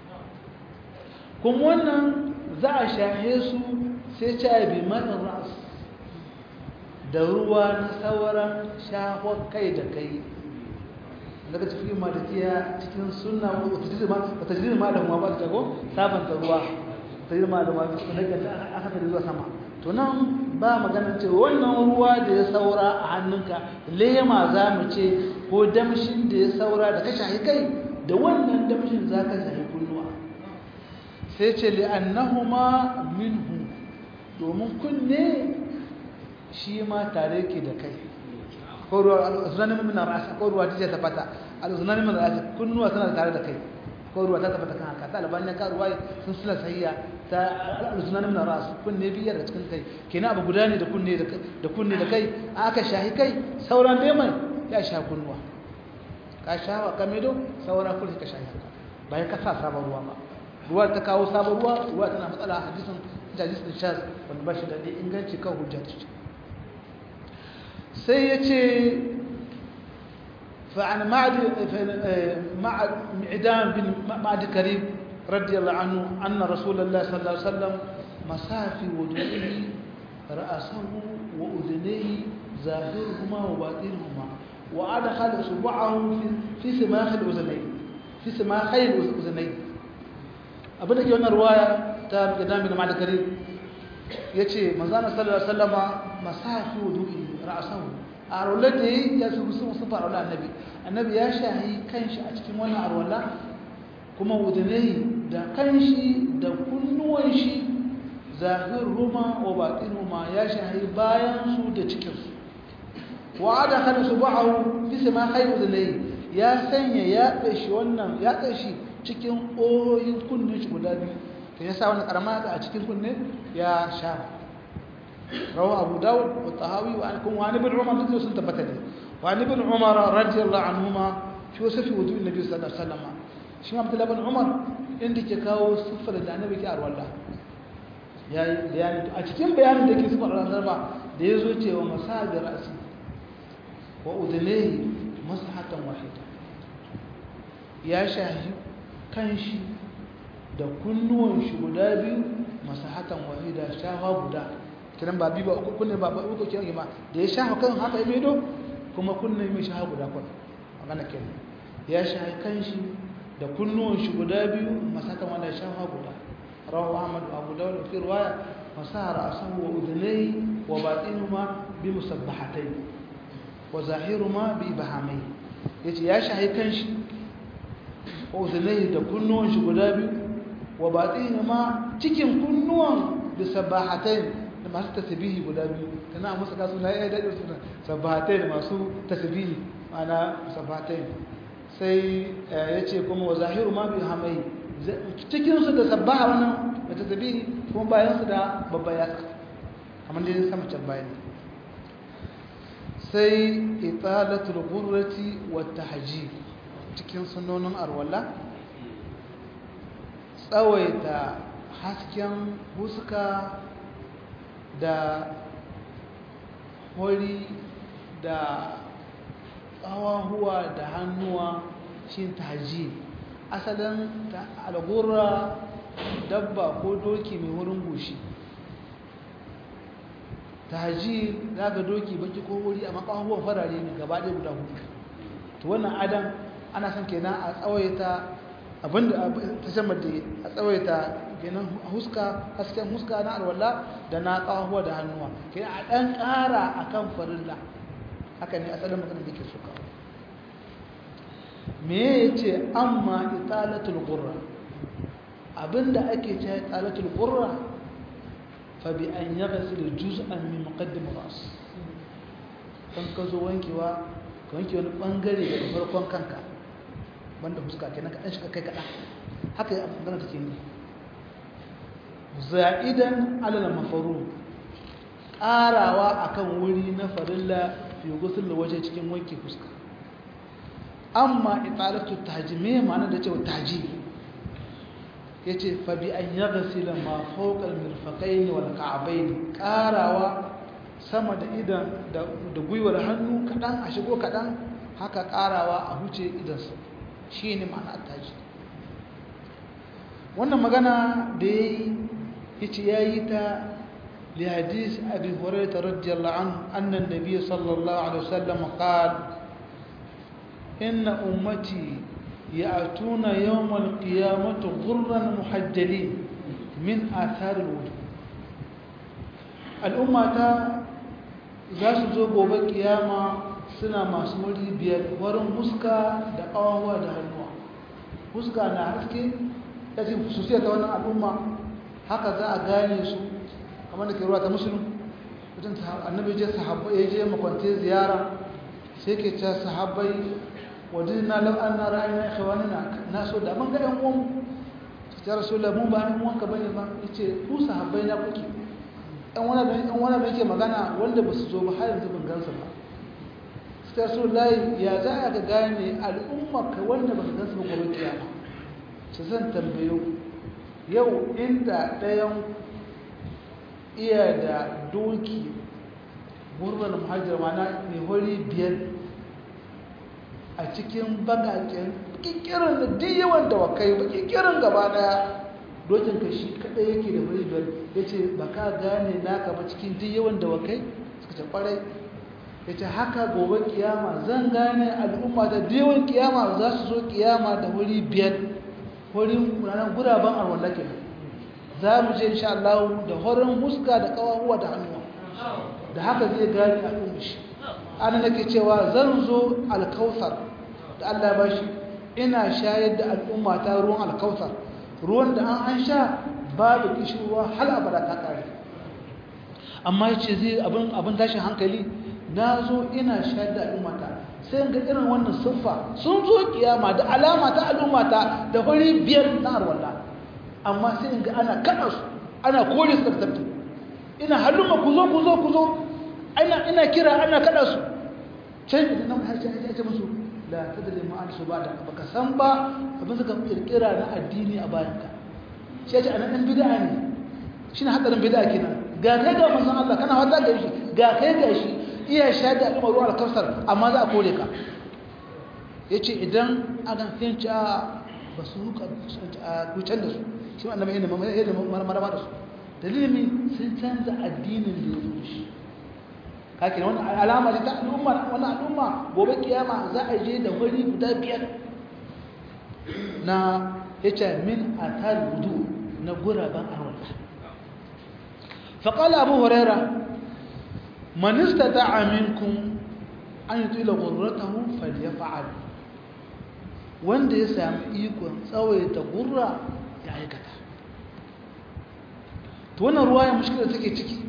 kuma wannan za a shahe su sai ta bi man ras da ruwa na sauran shafon kai da kai daga cikin malikiya cikin sunna wata tajiri ma da ba ta go sabanta ruwa tajiri ma da ma daga aka ta zuwa sama to nan ba magana ce wannan ruwa da ya saura a hannunka lema za mu ce ko damshin da ya saura da ka shahi kai da wannan damshin za ka shahi kunnuwa sai ce li'annahuma minhu domin kunne shi ma tare ke da kai ko ruwa al'uzunanin min ra'asa ko ruwa ta tabbata al'uzunanin min ra'asa kunnuwa suna tare da kai ko ruwa ta tabbata kan haka ta albaniya ka ruwa sun suna sahiya ta al'uzunanin min ra'asa kunne biyar da cikin kai kenan abu guda ne da kunne da kunne da kai aka shahi kai sauran dai mai ya sha kunnuwa ka sha wa kamedo sauran kulli ka shahi bayan ka sa sabon ruwa ba ruwa ta kawo sabon ruwa ruwa tana matsala hadisin hadisin shaz wanda ba shi da inganci kan hujja ta sai ya ce فعن معد معد معدان بن معد كريم رضي الله عنه أن رسول الله صلى الله عليه وسلم مسح في وجهه رأسه وأذنيه ظاهرهما وباطنهما وأدخل إصبعه في سماخ الأذنين في سماخي الأذنين abin da ke wannan ruwaya ta gidan bin malik karim yace manzo sallallahu alaihi wasallama masafi wudu'i ra'sahu a arwallar da yi ya su sun sun fara annabi annabi ya shahi kanshi a cikin wannan arwalla kuma wudunai da kanshi da kunnuwan shi zahirhuma wa batinhuma ya shahi bayan su da cikin su wa ada kada su ba'u fi sama kai wudunai ya sanya ya dashi wannan ya dashi cikin oyoyin kunnen shi guda biyu to ya sa wannan karama a cikin kunne ya sha رواه أبو داود والطهاوي وعن ابن عمر مثل سنة بتدي وعن ابن عمر رضي الله عنهما في وصف وضوء النبي صلى الله عليه وسلم شو عبد الله بن عمر عندك كاو صفر da annabi ke arwalla yayi bayani a cikin bayanin da ke sifar Allah ba da yazo cewa masabir ra'si wa udnayhi masahatan wahida ya shahi kanshi da kunnuwan shi guda biyu masahatan wahida shafa guda kiran ba bi ba uku kunne ba ba uku kiran ma da ya shafa kan haka ya medo kuma kunne mai shafa guda kun magana kenan ya shafa kanshi da kunnuwan shi guda biyu masaka wanda shafa guda rawahu ahmad abu dawud fi riwaya fasara asahu wa udnay wa batinuhuma bi musabbahatayn wa zahiruhuma bi bahamai yace ya shafa kanshi wa udnay da kunnuwan shi guda biyu wa batinuhuma cikin kunnuwan bi sabbahatayn da masu tasbihi guda biyu kana musu kasu na ya dade suna sabbatai da masu tasbihi ana sabbatai sai yace kuma wa zahiru ma bi hamai cikin su da sabbaha wannan da tasbihi kuma bayan su da babba ya kamar dai sama can bayan sai italatul ghurrati wa tahjib cikin sunonin arwala tsawaita hasken huska da hori da ƙawahuwa da hannuwa shi taji asalin algurra dabba ko doki mai wurin goshi taji za ga doki baki ko wuri a makawahuwan farare ne gaba ɗaya guda hudu to wannan adam ana son kenan a tsawaita abinda ta shamar da a tsawaita kenan huska hasken huska na alwala da na kawo da hannuwa ke a ɗan ƙara a kan farilla haka ne asalin magana da ke suka me ya ce amma italatul gurra abinda ake ce italatul gurra fa bi an yaghsil juz'an min muqaddim ras kan ka zo wankewa ka wanke wani bangare daga farkon kanka banda huska kenan ka dan shiga kai kaɗan haka ya magana take ne za'idan alal mafaru ƙarawa akan wuri na farilla fi gusul waje cikin wanke fuska amma italatu tahjimi ma'ana da cewa tahjimi yace fa bi an yaghsila ma fawqa al-mirfaqayn wal ka'bayn ƙarawa sama da idan da gwiwar hannu kadan a shigo kadan haka ƙarawa a huce idan shine ma'ana tahjimi wannan magana da yayi yace yayi ta li hadis abi hurairah radiyallahu anhu anna an-nabiy sallallahu alaihi wasallam qala inna ummati ya'tuna yawm al-qiyamati ghurran muhajjalin min athar al-wudu al-ummata za su zo gobe kiyama suna masu muri biyar warin huska da kawawa da hannuwa huska na haske yace hususiyar ta wannan al'umma haka za a gane su kamar da ke ruwa ta musulun mutum annabi je sahabbai ya je makwance ziyara sai ke ce sahabbai wadina lau an na ra'ayi na ikhwanina na so da mun ga ɗan uwan su ta rasu da mun ba ɗan uwanka bane ba ya ce ku sahabbai na kuke ɗan wani da yake magana wanda ba su zo ba har yanzu ban gansa ba su ta rasu layi ya za a ga gane al'umma ka wanda ba su gansa ba gobe kiyama su zan tambayo yau inda ɗayan iya da doki gurbin muhajjar mana mai hori biyar a cikin bagaken kikirin da duk yawan dawakai ba kikirin gaba daya dokin ka shi kadai yake da hori biyar ya ce ba ka gane naka ba cikin duk yawan dawakai suka ce kwarai ya ce haka gobe kiyama zan gane al'umma da duk yawan kiyama za su zo kiyama da hori biyar horin ranar guraben arwanda ke za mu je insha Allah da horin huska da kawahuwa da hannuwa da haka zai gani a ɗin shi ana nake cewa zan zo alkausar da Allah ba shi ina shayar da al'umma ta ruwan alkausar ruwan da an an sha babu kishirwa hal abada ta kare amma yace zai abin abin tashin hankali na zo ina shayar da al'umma ta sai ga irin wannan siffa sun zo kiyama da alama ta al'umma ta da fari biyar na arwalla amma sai ga ana kada su ana kore su da ina halumma ku zo ku zo ku zo ina ina kira ana kada su can idan nan har sai ya ce musu la tadri ma an subada baka san ba abin suka kirkira na addini a bayan ka shi ya ce anan dan bid'a ne shine hadarin bid'a kenan ga kai ga manzon Allah kana wata ga shi ga kai ga shi iya shahada al'umma ruwa al-kausar amma za a kore ka yace idan agan finci a basu ruka ku can da su shi annabi yana marmara da su dalilin sun canza addinin da ya zo shi kake wannan alama ce ta al'umma wannan al'umma gobe kiyama za a je da wuri guda biyar na yace min atal wudu na guraban arwala fa qala abu huraira man istata'a minkum an yutila ghurratahu falyaf'al wanda ya sami ikon tsawaita gurra ya aikata to wannan ruwaya mushkila take ciki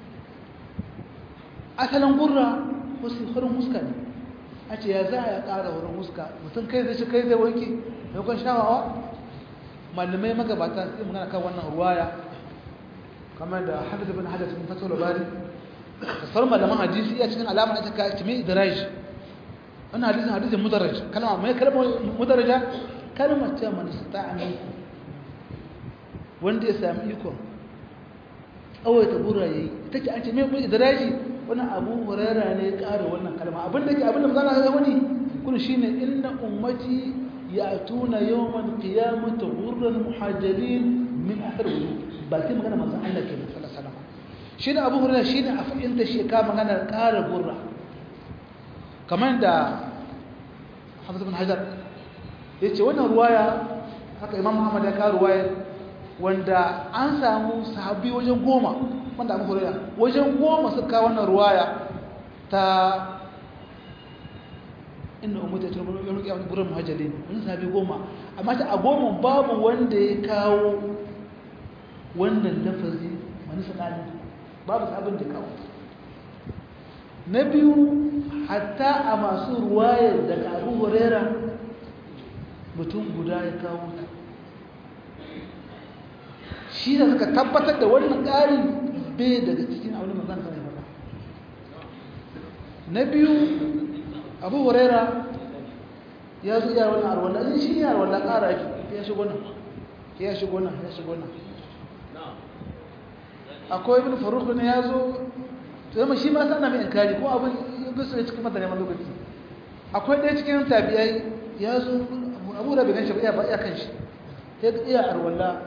asalin gurra wasu farin muska ne a ce ya za a ya ƙara wurin muska mutum kai zai shi kai zai wanki maimakon shawawa malamai magabata sai magana kan wannan ruwaya kamar da hadith bin hadith bin fatul bari kasar malaman hadisi ya cikin alama ita ka timi idraj wannan hadisin hadisin mudarraj kalma mai kalmar mudarraja kalmar ta man ista'ani wanda ya sami ikon tsawaita gurra yayi take an ce mai idraji wani abu hurara ne ya ƙara wannan kalma abin da ke abin da mazana ya wani kun shi ne inna ummati ya tuna yawan qiyamata gurran muhajjalin min athar wudu bakin magana manzon Allah ke sallallahu alaihi wasallam shi ne abu hurara shi ne a fahimta shi ka magana ƙara gurra kamar da Hafiz bin Hajar yace wannan ruwaya haka Imam Muhammad ya kawo ruwaya wanda an samu sahabbi wajen goma wanda abu huraira wajen goma suka wannan ruwaya ta inda umarta ta rubar yawon kyawun gurin muhajjali wani sabi goma amma ta a goma babu wanda ya kawo wannan lafazi wani sanani babu sabon da kawo na biyu hatta a masu ruwayar daga abu huraira mutum guda ya kawo ta shi da suka tabbatar da wannan ƙari bai daga cikin abin da zan faɗa na biyu abu huraira ya zo iya wannan arwanda zai shi ya arwanda ƙara ya shigo nan ya shigo nan ya shigo nan akwai ibn faruk ne ya zo to zama shi ma sana mai inkari ko abin bisu ne cikin mutane lokaci akwai ɗaya cikin tabiyai ya zo abu da bai gan shi ba iya kan shi ya iya arwanda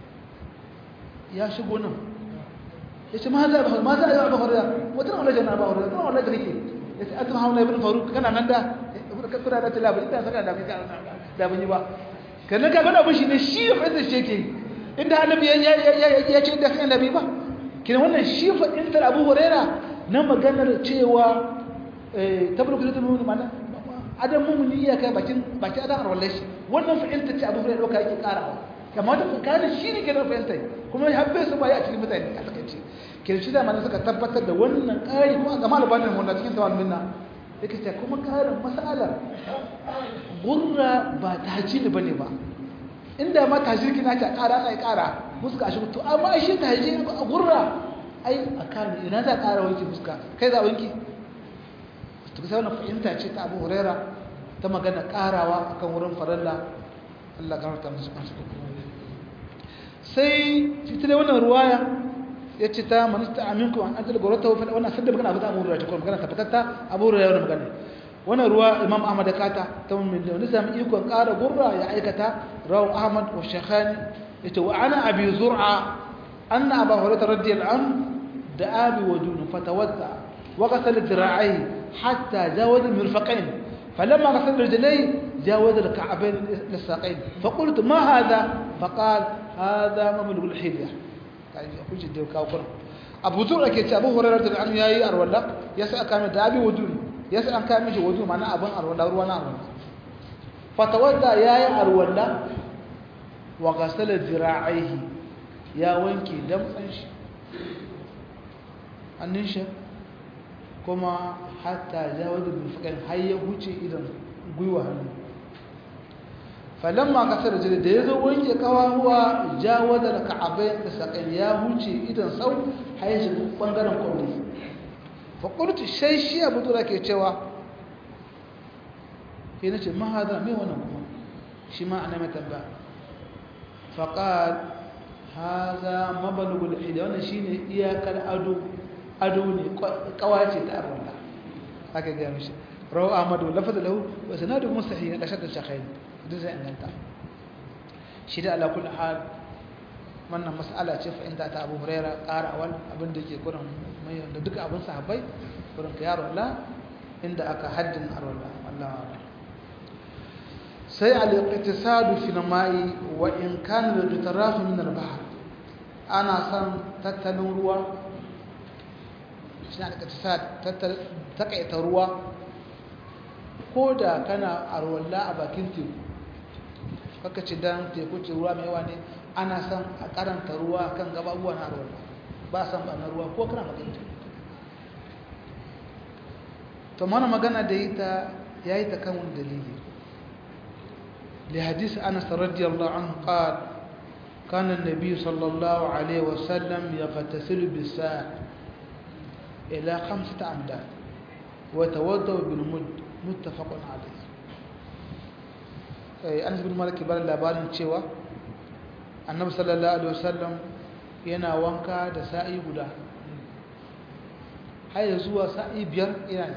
ya shigo nan ya ce ma za a ma za a yi abu hurra wata na wajen abu hurra kuma wallahi kake ya ce atuma hauna ibn faruk kana nan da kuna da tilabi ita saka da bai da ban yi ba kana ka gana bushi ne shi fa da shi yake inda annabi ya ya ya ce da sai annabi ba kina wannan shi fa inda abu huraira na maganar cewa eh tabruku da mu mana adam mumuni ya kai bakin bakin adam wallahi wannan fa inda ce abu huraira doka yake karawa kamar da kana shi ne ke da fahimta kuma ya habbe su ba ya cikin mutane a takaice kirshi da mana suka tabbatar da wannan ƙari kuma ga malabanin wanda cikin tawal minna yake ce kuma ƙarin masalar gurra ba ta haji ne bane ba inda ma ta shirki na ta ƙara ana ƙara fuska shi to amma shi ta haji a gurra ai a kan ina za ƙara wanki fuska kai za wanki to sai wannan fahimta ce ta Abu Huraira ta magana ƙarawa akan wurin faralla Allah gafarta musu kansu sai fitar wannan ruwaya ya ce ta manista aminku an ajiyar gwarata wafi wannan sadda magana abu da abu ruwa cikin magana tabbatatta abu ruwa yawon magana wannan ruwa imam ahmad da kata ta mummin da wani sami ikon ƙara gurra ya aikata rawu ahmad wa shekhani ya ce wa ana abi zur'a an na abu hurata radiyar an da abi wa dunu fatawadda wa kasar dira'ai hatta jawazin mirfaƙain فلما غسل رجليه جاوز الكعبين للساقين فقلت ما هذا فقال هذا مملك الحليه abu zur ake ce abu hurarar da an yayi arwalla ya sa aka mai da abi wudun ya sa an kai mishi wudu mana abin arwala ruwa na arwala fatawadda yayi arwala wa ghasala zira'ihi ya wanke damtsan shi hannun shi kuma hatta jawazu bil fiqh har ya huce idan gwiwa hannu falamma kasar jiri da yazo wanke kawahuwa jawaza da ka'abai da sakai ya huce idan sau har ya shiga bangaren kwamri fa qultu shay shi abu tura ke cewa sai nace ma hada me wannan kuma shi ma ana mai tambaya fa qal hada mabalugul hidi wannan shine iyakar ado ado ne kawace ta arwala haka ga mishi rawu ahmadu lafaz lahu wa sanadu mustahil da shakka shakhain duk zai inganta shi da ala kulli hal wannan mas'ala ce fa inda ta Abu Huraira ƙara wal abin da yake gurin mai da duka abin sahabbai gurin ka yaro Allah inda aka haddin arwala wallahi sai al-iqtisadu fi al-ma'i wa in kana al-taraf min al-bahr ana san tattalin ruwa shi ne al-iqtisad takaita ruwa ko da kana arwalla a bakin teku kaka ce dan teku ce ruwa mai yawa ne ana san a karanta ruwa kan gababuwa na arwalla ba san ba na ruwa ko kana bakin teku to mana magana da ita yayi ta kan wani dalili li hadisi Anas radiyallahu anhu qala كان النبي صلى الله عليه وسلم يغتسل بالساعة إلى خمسة أمداد ويتوضأ بالمد متفق عليه Anas bin Malik bar labarin cewa Annabi sallallahu alaihi wasallam yana wanka da sa'i guda har zuwa sa'i biyar yana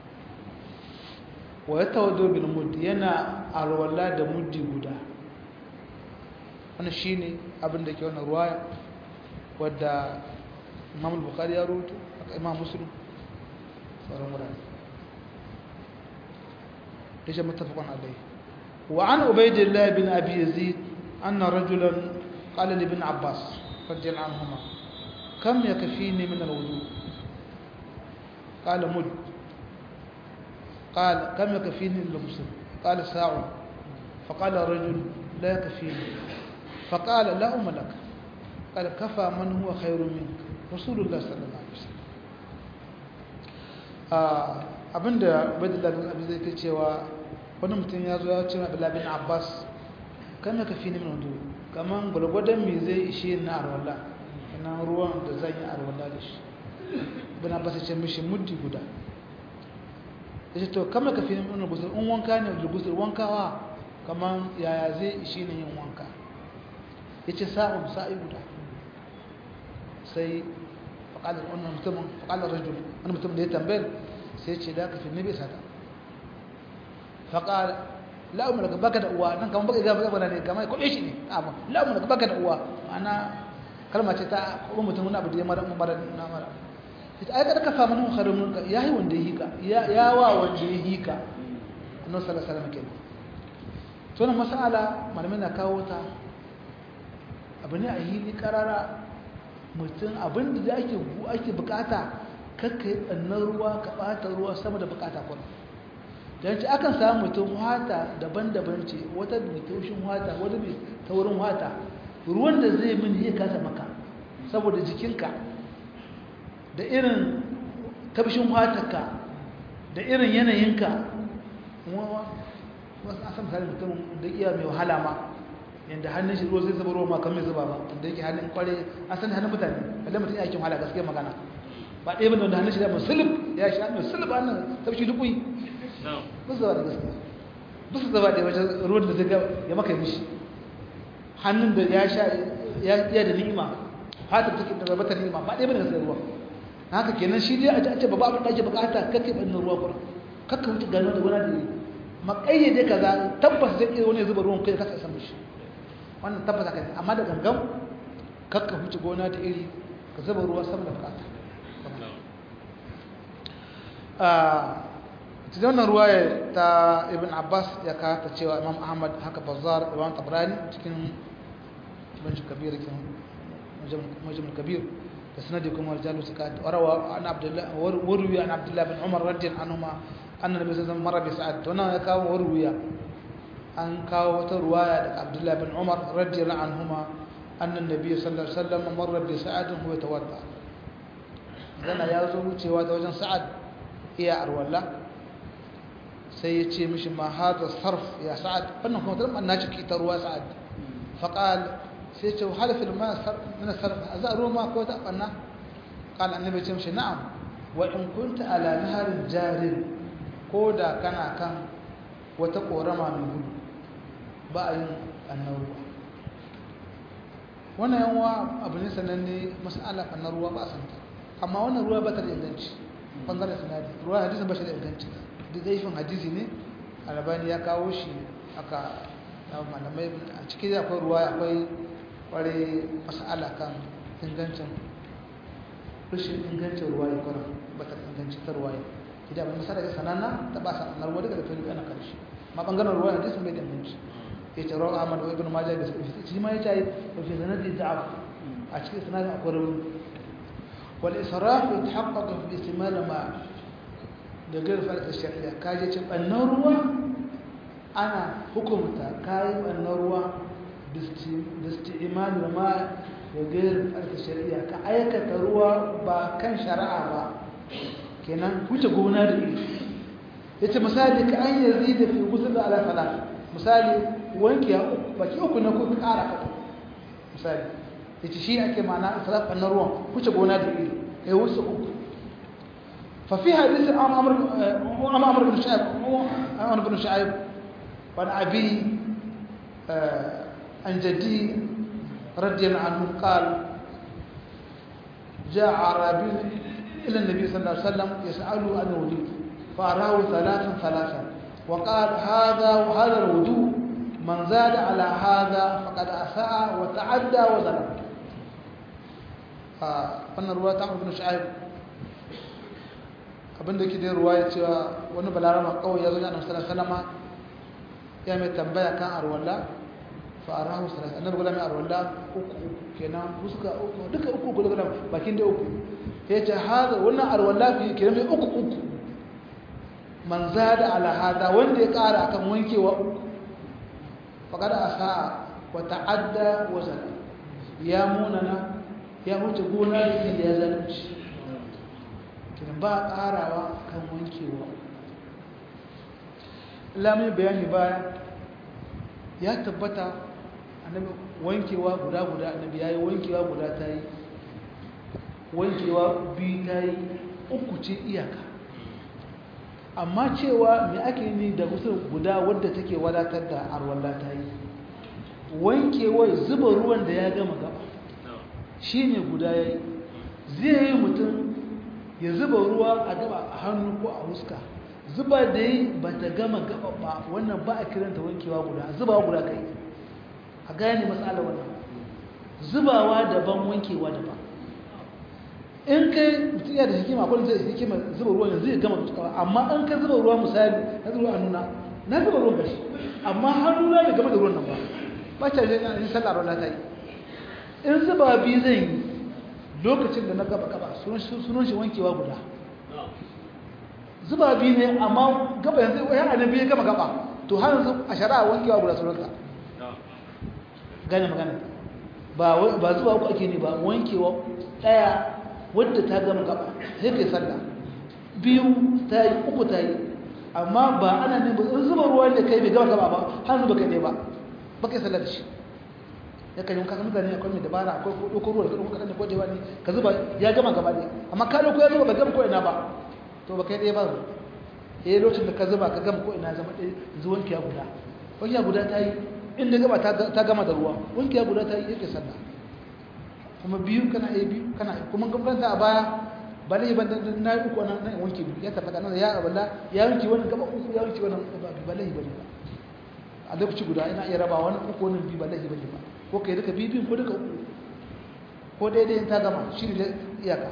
wa yatawaddu bil mudd yana alwala da muddi guda wannan shine abin da ke wannan ruwaya wadda Imam Bukhari ya rawaito Imam Muslim sauran wurare ليش متفق عليه وعن عبيد الله بن أبي يزيد أن رجلا قال لابن عباس رضي الله عنهما كم يكفيني من الوضوء قال مد قال كم يكفيني من الغسل قال ساعة فقال الرجل لا يكفيني فقال لا أم لك قال كفى من هو خير منك رسول الله صلى الله عليه وسلم آه abinda ubaidullah bin abi zai cewa wani mutum ya zo ya ce abdullahi bin abbas kan ka fi ni min wudu kaman gulgwadan me zai ishe na arwala ina ruwan da zan yi arwala da shi bin abbas ya ce mishi muddi guda ya ce to kama ka fi ni min gusul in wanka ne da gusul wankawa kaman yaya zai ishe ni yin wanka ya ce sa'un sa'i guda sai faƙalar wannan mutumin faƙalar rajul wani mutum da ya tambayar sai ce da ka fi nabi sata faƙal la'umar ka baka da uwa nan kamar baka gaba gaba ne kamar kwaɓe shi ne amma la'umar ka baka da uwa ma'ana kalma ce ta kuma mutum wani abu da ya mara mara na mara ita ai kada ka fa mana khairun ka ya yi wanda ya hika ya wa wanda ya hika annabi sallallahu alaihi wasallam kenan to wannan mas'ala malamai na kawo ta abu ne a hili karara mutum abin da ake ake bukata kakka yi tsannan ruwa ka ɓata ruwa sama da bukata kwan don ci akan samu mutum wata daban-daban ce wata mai taushin wata wata mai taurin wata ruwan da zai min ya kasa maka saboda jikinka da irin tafshin watarka da irin yanayinka wasu asan misali mutum da iya mai wahala ma yadda hannun shi ruwa zai zuba ruwa ma kamar zuba ba da yake hannun kware an sani hannun mutane kada mutum ya aikin wahala gaskiya magana ba ɗaya bane wanda hannun shi da musulub ya shi hannun musulub hannun tafshi dukui ba su zaba da gaskiya ba su zaba da wajen ruwan da zai ya maka yi mishi hannun da ya sha ya da ni'ima fatar take da rabata ni'ima ba ɗaya bane gaskiya ruwa haka kenan shi dai a ce babu abin da ake bukata kake ɓannin ruwa kuma kakka wuce gano da gona da yi makayyade kaza tabbas zai iya wani zuba ruwan kai kasa isa mishi wannan tabbata kai amma da gangan kakka wuce gona da iri ka zuba ruwa sama da bukata ta wannan ruwaya ta ibn abbas ya kata cewa imam ahmad haka bazar imam tabrani cikin majal kabir majal kabir da sanadi kuma rijalu suka warawa an abdullah warwi an abdullah bin umar radiyallahu anhuma anna nabi sallallahu alaihi wasallam marra bi sa'ad to nan ya kawo warwiya an kawo wata ruwaya daga abdullah bin umar radiyallahu anhuma anna nabi sallallahu alaihi wasallam marra bi sa'ad huwa tawadda zana ya zo wucewa ta wajen sa'ad iya arwalla sai ya ce mishi ma hada sarf ya sa'ad wannan kuma tana na ciki ta ruwa sa'ad faqal sai ce hal fil ma min sarf za ruwa ma ko ta banna qal annabi ce mishi na'am wa in kunta ala naharin jarin ko da kana kan wata korama mai gudu ba a yin annan ruwa wannan yanwa abu ne sananne mas'ala annan ruwa ba a santa amma wannan ruwa ba ta da inganci bangaren sinadi ruwa hadisin ba shi da inganci da zaifin hadisi ne albani ya kawo shi aka malamai a cikin akwai ruwa akwai kware mas'ala kan ingancin rashin ingancin ruwa ya kwarar ba ta inganci ta ruwa idan abin misali ga sanana ta ba sa ruwa daga da tuni ana karshe ma bangaren ruwa hadisin bai da inganci ya ce rawa ahmad wa ibn majah da shi ma ya ce wa fi sanadi da'af a cikin sanadin akwai rauni والإسراف يتحقق في استعمال الماء لغير فائدة الشرعية كاجة النروة أنا حكمت كاي النروة باستعمال الماء لغير فائدة الشرعية كأيك تروى با كان شرعا با kenan wuce gona da iri yace misali ka an yazida fi ghusl ala salat misali wanki ya uku baki uku na ko kara ka misali yace shi ake ma'ana israf na ruwan wuce gona da iri ya wuce uku fa fi hadith am amr am amr bin shu'aib amr bin shu'aib wa abi an jaddi radiyallahu anhu qala جاء عربي إلى النبي صلى الله عليه وسلم يسأله عن الوضوء فأراه ثلاثا ثلاثا وقال هذا وهذا الوضوء من زاد على هذا فقد أساء وتعدى وظلم wannan ruwa ta ibn shu'aib abinda ke da ruwa ya cewa wani balarama kawai ya zo ya annabi sallallahu ya mai tambaya kan arwalla fa arahu sallallahu annabi gula mai arwalla uku kenan fuska uku duka uku gula gula bakin da uku ya ce hada wannan arwalla fi kenan mai uku uku man zada ala hada wanda ya kara akan wankewa uku faqad asaa wa ta'adda wa zalam ya munana ya wuce gona da ya zalunci kiran ba ƙarawa kan wankewa lamun bayani baya ya tabbata annabi wankewa guda guda annabi yayi wankewa guda ta yi wankewa biyu ta yi uku ce iyaka amma cewa me ake ni da musul guda wadda take wadatar da arwalla ta yi wankewa zuba ruwan da ya gama gaba shi ne guda ya yi zai yi mutum ya zuba ruwa a gaba a hannu ko a huska zuba da yi ba ta gama gaba ba wannan ba a kiranta wankewa guda zubawa guda kai a gane matsala wannan zubawa daban wankewa daban in kai mutum ya da hikima akwai zai hikima zuba ruwa yanzu ya gama tukawa amma in ka zuba ruwa misali na zuba a nuna na zuba ruwan gashi amma hannu na bai gama da ruwan nan ba ba ta yi sallah ruwa ta yi in zuba biyu zan yi lokacin da na gaba gaba sunan shi wankewa guda zuba biyu ne amma gaba yanzu ya annabi ya gama gaba to har yanzu a shari'a wankewa guda sunanka gane magana ba zuba uku ake ne ba wankewa ɗaya wadda ta gama gaba sai kai sallah biyu ta yi uku ta yi amma ba ana ne ba in zuba ruwa da kai bai gama gaba ba har zuba kai ne ba ba kai sallah da shi ya kan yi kasa mutane akwai mai dabara akwai ɗaukar ruwa da ɗaukar kaɗan da kwajewa ne ka zuba ya gama gaba ne amma ka ɗauko ya zuba ba gama ko ina ba to ba kai ɗaya ba ya yi lokacin da ka zuba ka gama ko ina zama ɗaya yanzu wankiya guda wankiya guda ta yi inda gaba ta gama da ruwa wankiya guda ta yi yake sallah kuma biyu kana yi biyu kana yi kuma gabanta a baya ba lai ban na yi uku nan wanke biyu ya tabbata nan ya aballa ya wanke wannan gaba uku ya wanke wannan gaba ba lai bane ba a lokaci guda ina iya raba wani uku wannan biyu ba lai bane ba ko kai duka biyu ko duka uku ko daidai ta gama shi ne iyaka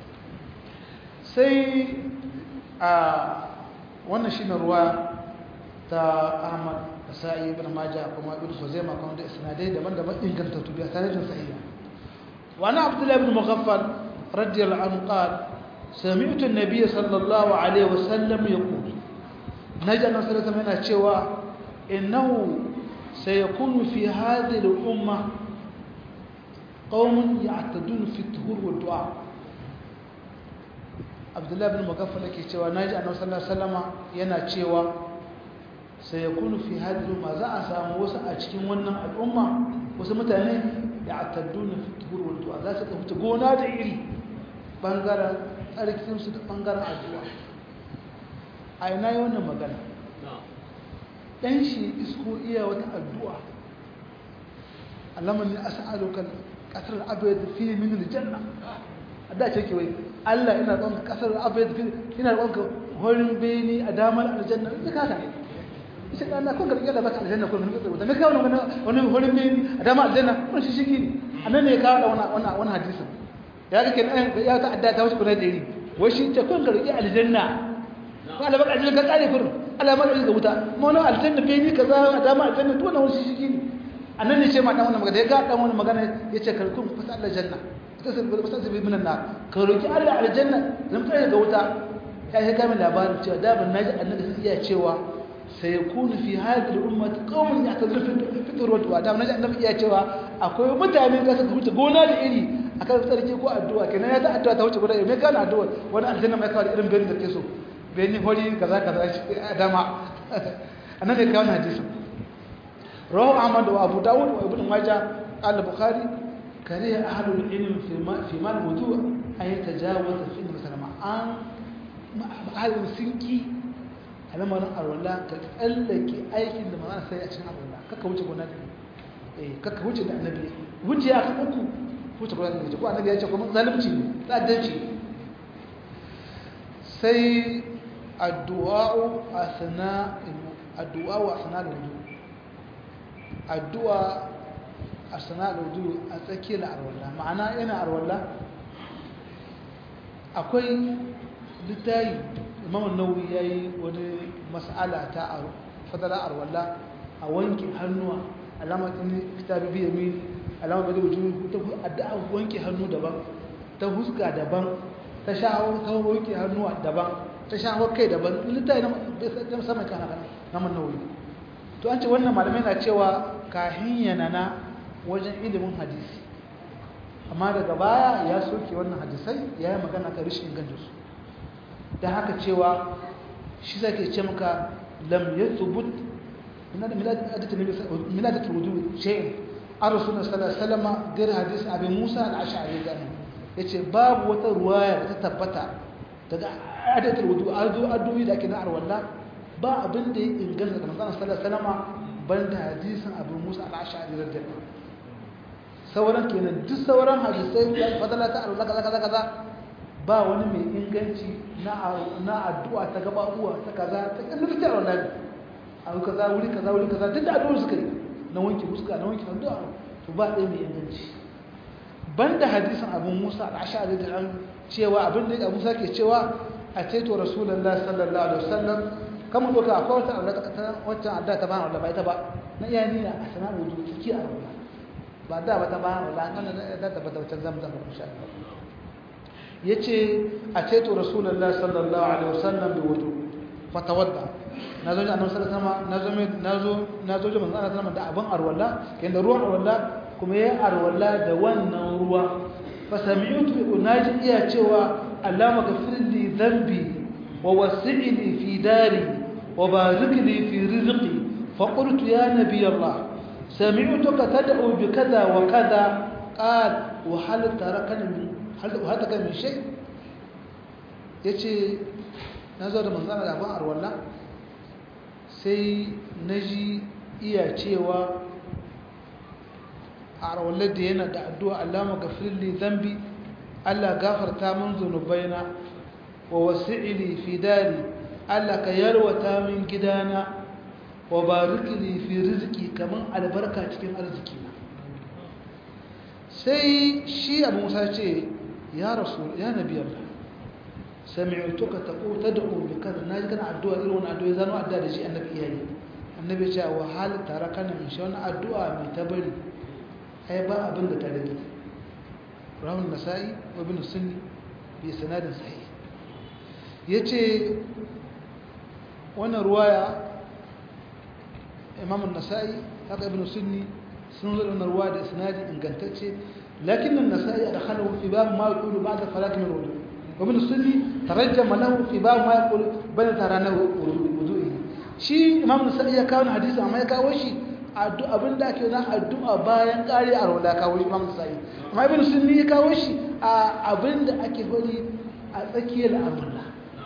sai a wannan shi ne ruwa ta ahmad da sa'i ibn majah kuma ibn khuzaimah kuma da isnadai daban-daban ingantattu bi sanadin sahiha wa ana abdullah ibn mughaffal رضي الله عنه قال سمعت النبي صلى الله عليه وسلم يقول نجا النبي صلى الله عليه وسلم cewa إنه سيكون في هذه الأمة قوم يعتدون في الطهور والدعاء عبد الله بن مغفل yake cewa naji annabi sallallahu alaihi wasallam yana cewa sayakunu fi hadhihi umma za a samu wasu a cikin wannan al'umma wasu mutane ya'tadduna fi tuhur wal du'a za su tafi gona da iri bangaren tsarkin su da bangaren addu'a a ina yi wannan magana dan shi isko iya wata addu'a Allahumma inni as'aluka qatr al-abyad fi min al-janna adda ce ke wai Allah ina roƙon ka kasar abyad fi ina roƙon ka horin beni a damar aljanna ita ka ne sai Allah kun karɓi da baka aljanna ko mun kawo da me kawo wannan wannan horin beni a damar aljanna kun shi shigi annan ne ya kawo da wannan wannan wannan hadisin ya ga kenan ya ta adda ta wuce kuna da iri wai shi ce kun karɓi aljanna ko Allah baka aljanna ka kare kun Allah ma da wuta mu wannan aljanna beni kaza a damar aljanna to wannan shi shigi annan ne ce ma dan wannan magana ya ga dan wannan magana yace karkun fasa Allah janna tasabbi minan nar ka roki Allah aljanna zan tsaya ga wuta ya yi kamin labarin cewa da ban naji annabi sai iya cewa sai yakunu fi hadhihi al-ummah qaumun ya'tazilun fi turwat wa da naji annabi iya cewa akwai mutane da suka huce gona da iri akan tsarki ko addu'a kenan ya ta addu'a ta huce gona me kana addu'a wani aljanna mai kawai irin bayin da ke so bayin hori kaza kaza shi adama annabi kawo hadisin rawahu ahmad wa abu dawud wa ibn majah al-bukhari كره أهل العلم في ما في ما الوضوء أن يتجاوز في مثلا عن أهل السنكي على ما نقر ولا كتقلك أي كلمة ما أنا سيء عشان أقول الله كك وجه قلنا إيه كك وجه النبي وجه يا أخي أكو وجه قلنا النبي قلنا النبي يجوا ظالم شيء لا دنشي سي الدعاء أثناء الدعاء أثناء الوضوء الدعاء a sana'ar wudu a tsakiyar arwalla ma'ana yana arwalla akwai littayi imamun nauyi ya yi wani mas'ala ta fadala arwalla a wanke hannuwa alamar ɗin kitabi biya mini alamar bada wujudu ta addu'a wanke hannu daban ta huska daban ta sha'awar ta wanke hannuwa daban ta sha'awar kai daban littayi na musamman kana namun nauyi to an ce wannan malamai na cewa kahin yanana wajen ilimin hadisi amma daga baya ya soke wannan hadisai ya yi magana ka rishin ingancinsu da haka cewa shi zai ke ce maka lam ya tsubut miladatul wudu shayin an rasu na salama gari hadisi abin musa da asha'ari gani ya ce babu wata ruwaya da ta tabbata daga adatul wudu addu'i da ake na arwalla ba abin da ya inganta da manzana salama ban da hadisin abin musa da asha'ari radiyallahu sauran kenan duk sauran hadisai da fadala ta Allah kaza kaza kaza ba wani mai inganci na na addu'a ta gababuwa ta kaza ta kallon ta Allah abu kaza wuri kaza wuri kaza duk da addu'ar suka yi na wanki fuska na wanki addu'a to ba ɗaya mai inganci banda hadisin Abu Musa al-Ash'ari da an cewa abin da Abu Musa ke cewa a taito Rasulullah sallallahu alaihi wasallam kama doka akwai wata Allah ta wata addu'a ta ba Allah ba ita ba na iyani na asana wudu kiki a Allah ba da ba ta ba wala an da da ba ta zamzam insha Allah yace a ceto rasulullahi sallallahu alaihi wasallam bi wudu fatawadda nazo ji annabi sallallahu alaihi wasallam nazo nazo ji manzo Allah sallallahu da abin arwalla yanda ruwan arwalla kuma yayi arwalla da wannan ruwa fa sami'tu unaji iya cewa allama ghafir li dhanbi wa wasi'ni fi dari wa barik li fi rizqi fa qultu ya nabiy Allah سمعتك تدعو بكذا وكذا قال وهل تركني من هل هذا من شيء yace nazo da manzana da ban arwalla sai naji iya cewa arwalla da yana da addu'a Allah maghfir li dhanbi Allah gafarta min zunubaina wa wasi'li fi dari Allah ka yarwata min gidana wa bariki li fi rizqi kaman albarka cikin arziki na sai shi Abu Musa ce ya rasul ya nabi Allah sami'tuka taqul tad'u bi kaza naji kana addu'a irin wannan addu'a zanu addu'a da shi annabi yayi annabi ya ce wa hal tarakana min shi wannan addu'a mai tabari ai ba abin da ta rage rahun nasa'i wa bin sunni bi sanadin sahih yace wannan ruwaya imam an-nasa'i haka ibn sunni sun zo da wannan ruwaya da sanadi ingantacce lakin an-nasa'i adkhalahu fi bab ma yaqulu ba'da falak min wudu wa ibn sunni tarajjama lahu fi bab ma yaqulu bal tarana wudu'i shi imam an-nasa'i ya kawo hadisi amma ya kawo shi abin da ake na addu'a bayan ƙari a rola kawo shi imam sa'i amma ibn sunni ya kawo shi a abin da ake gwani a tsakiyar al'amurla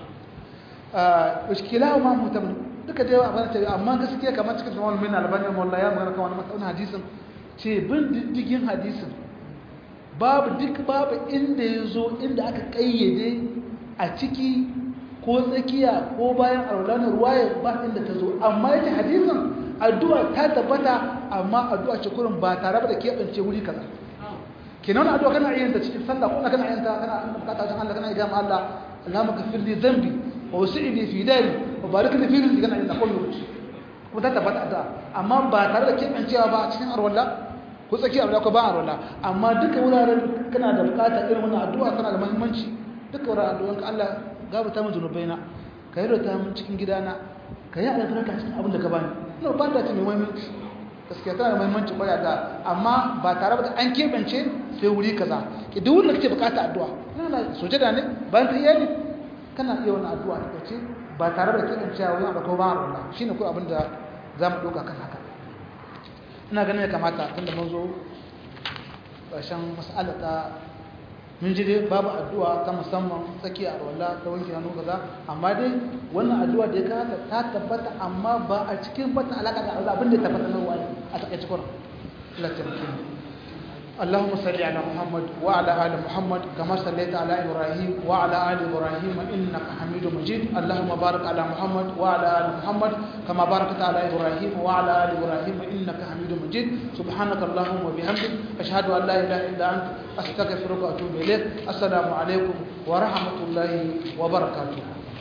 iskila ma mutum duka da yawa abin da amma gaskiya kamar cikin wani min albani wallah ya magana kan wani matsayin hadisin ce bin diddigin hadisin babu duk babu inda ya zo inda aka ƙayyade a ciki ko tsakiya ko bayan alwala na ruwaya ba inda ta zo amma yake hadisin addu'a ta tabbata amma addu'a ce kurin ba tare da keɓance wuri kaza kenan addu'a kana yin ta cikin sallah ko kana yin ta kana bukata wajen Allah kana yi gama Allah Allahumma ghfir li dhanbi wa wasi'ni fi dari wa barik li fi rizqi kana yin ta kullu kuma ta tabbata addu'a amma ba tare da keɓancewa ba cikin arwalla ko tsaki arwalla ko ba arwalla amma duka wuraren kana da bukata irin wannan addu'a tana da muhimmanci duka wuraren addu'an ka Allah gabata min zunubaina ka yi rota min cikin gidana ka yi albarka cikin abin da ka bani ina ba ta ce mai muhimmanci gaskiya tana da muhimmanci kwaya da amma ba tare da an keɓance sai wuri kaza ki duk wanda kake bukata addu'a ina na sujada ne bayan ta iyali kana iya wani addu'a ta kace ba tare da keɓancewa wani abu ko ba Allah shine ko abin da za mu ɗauka kan haka ina ganin ya kamata tunda mun zo ƙarshen mas'ala ta mun ji dai babu addu'a ta musamman tsakiya a walla ta wanke hannu kaza amma dai wannan addu'a da ya kata ta tabbata amma ba a cikin bata alaka da Allah abin da ya tabbata na ruwa a takaice kuran Allah ta mutum اللهم صل على محمد وعلى ال محمد كما صليت على ابراهيم وعلى ال ابراهيم انك حميد مجيد اللهم بارك على محمد وعلى ال محمد كما باركت على ابراهيم وعلى ال ابراهيم انك حميد مجيد سبحانك اللهم وبحمدك اشهد ان لا اله الا انت استغفرك واتوب اليك السلام عليكم ورحمه الله وبركاته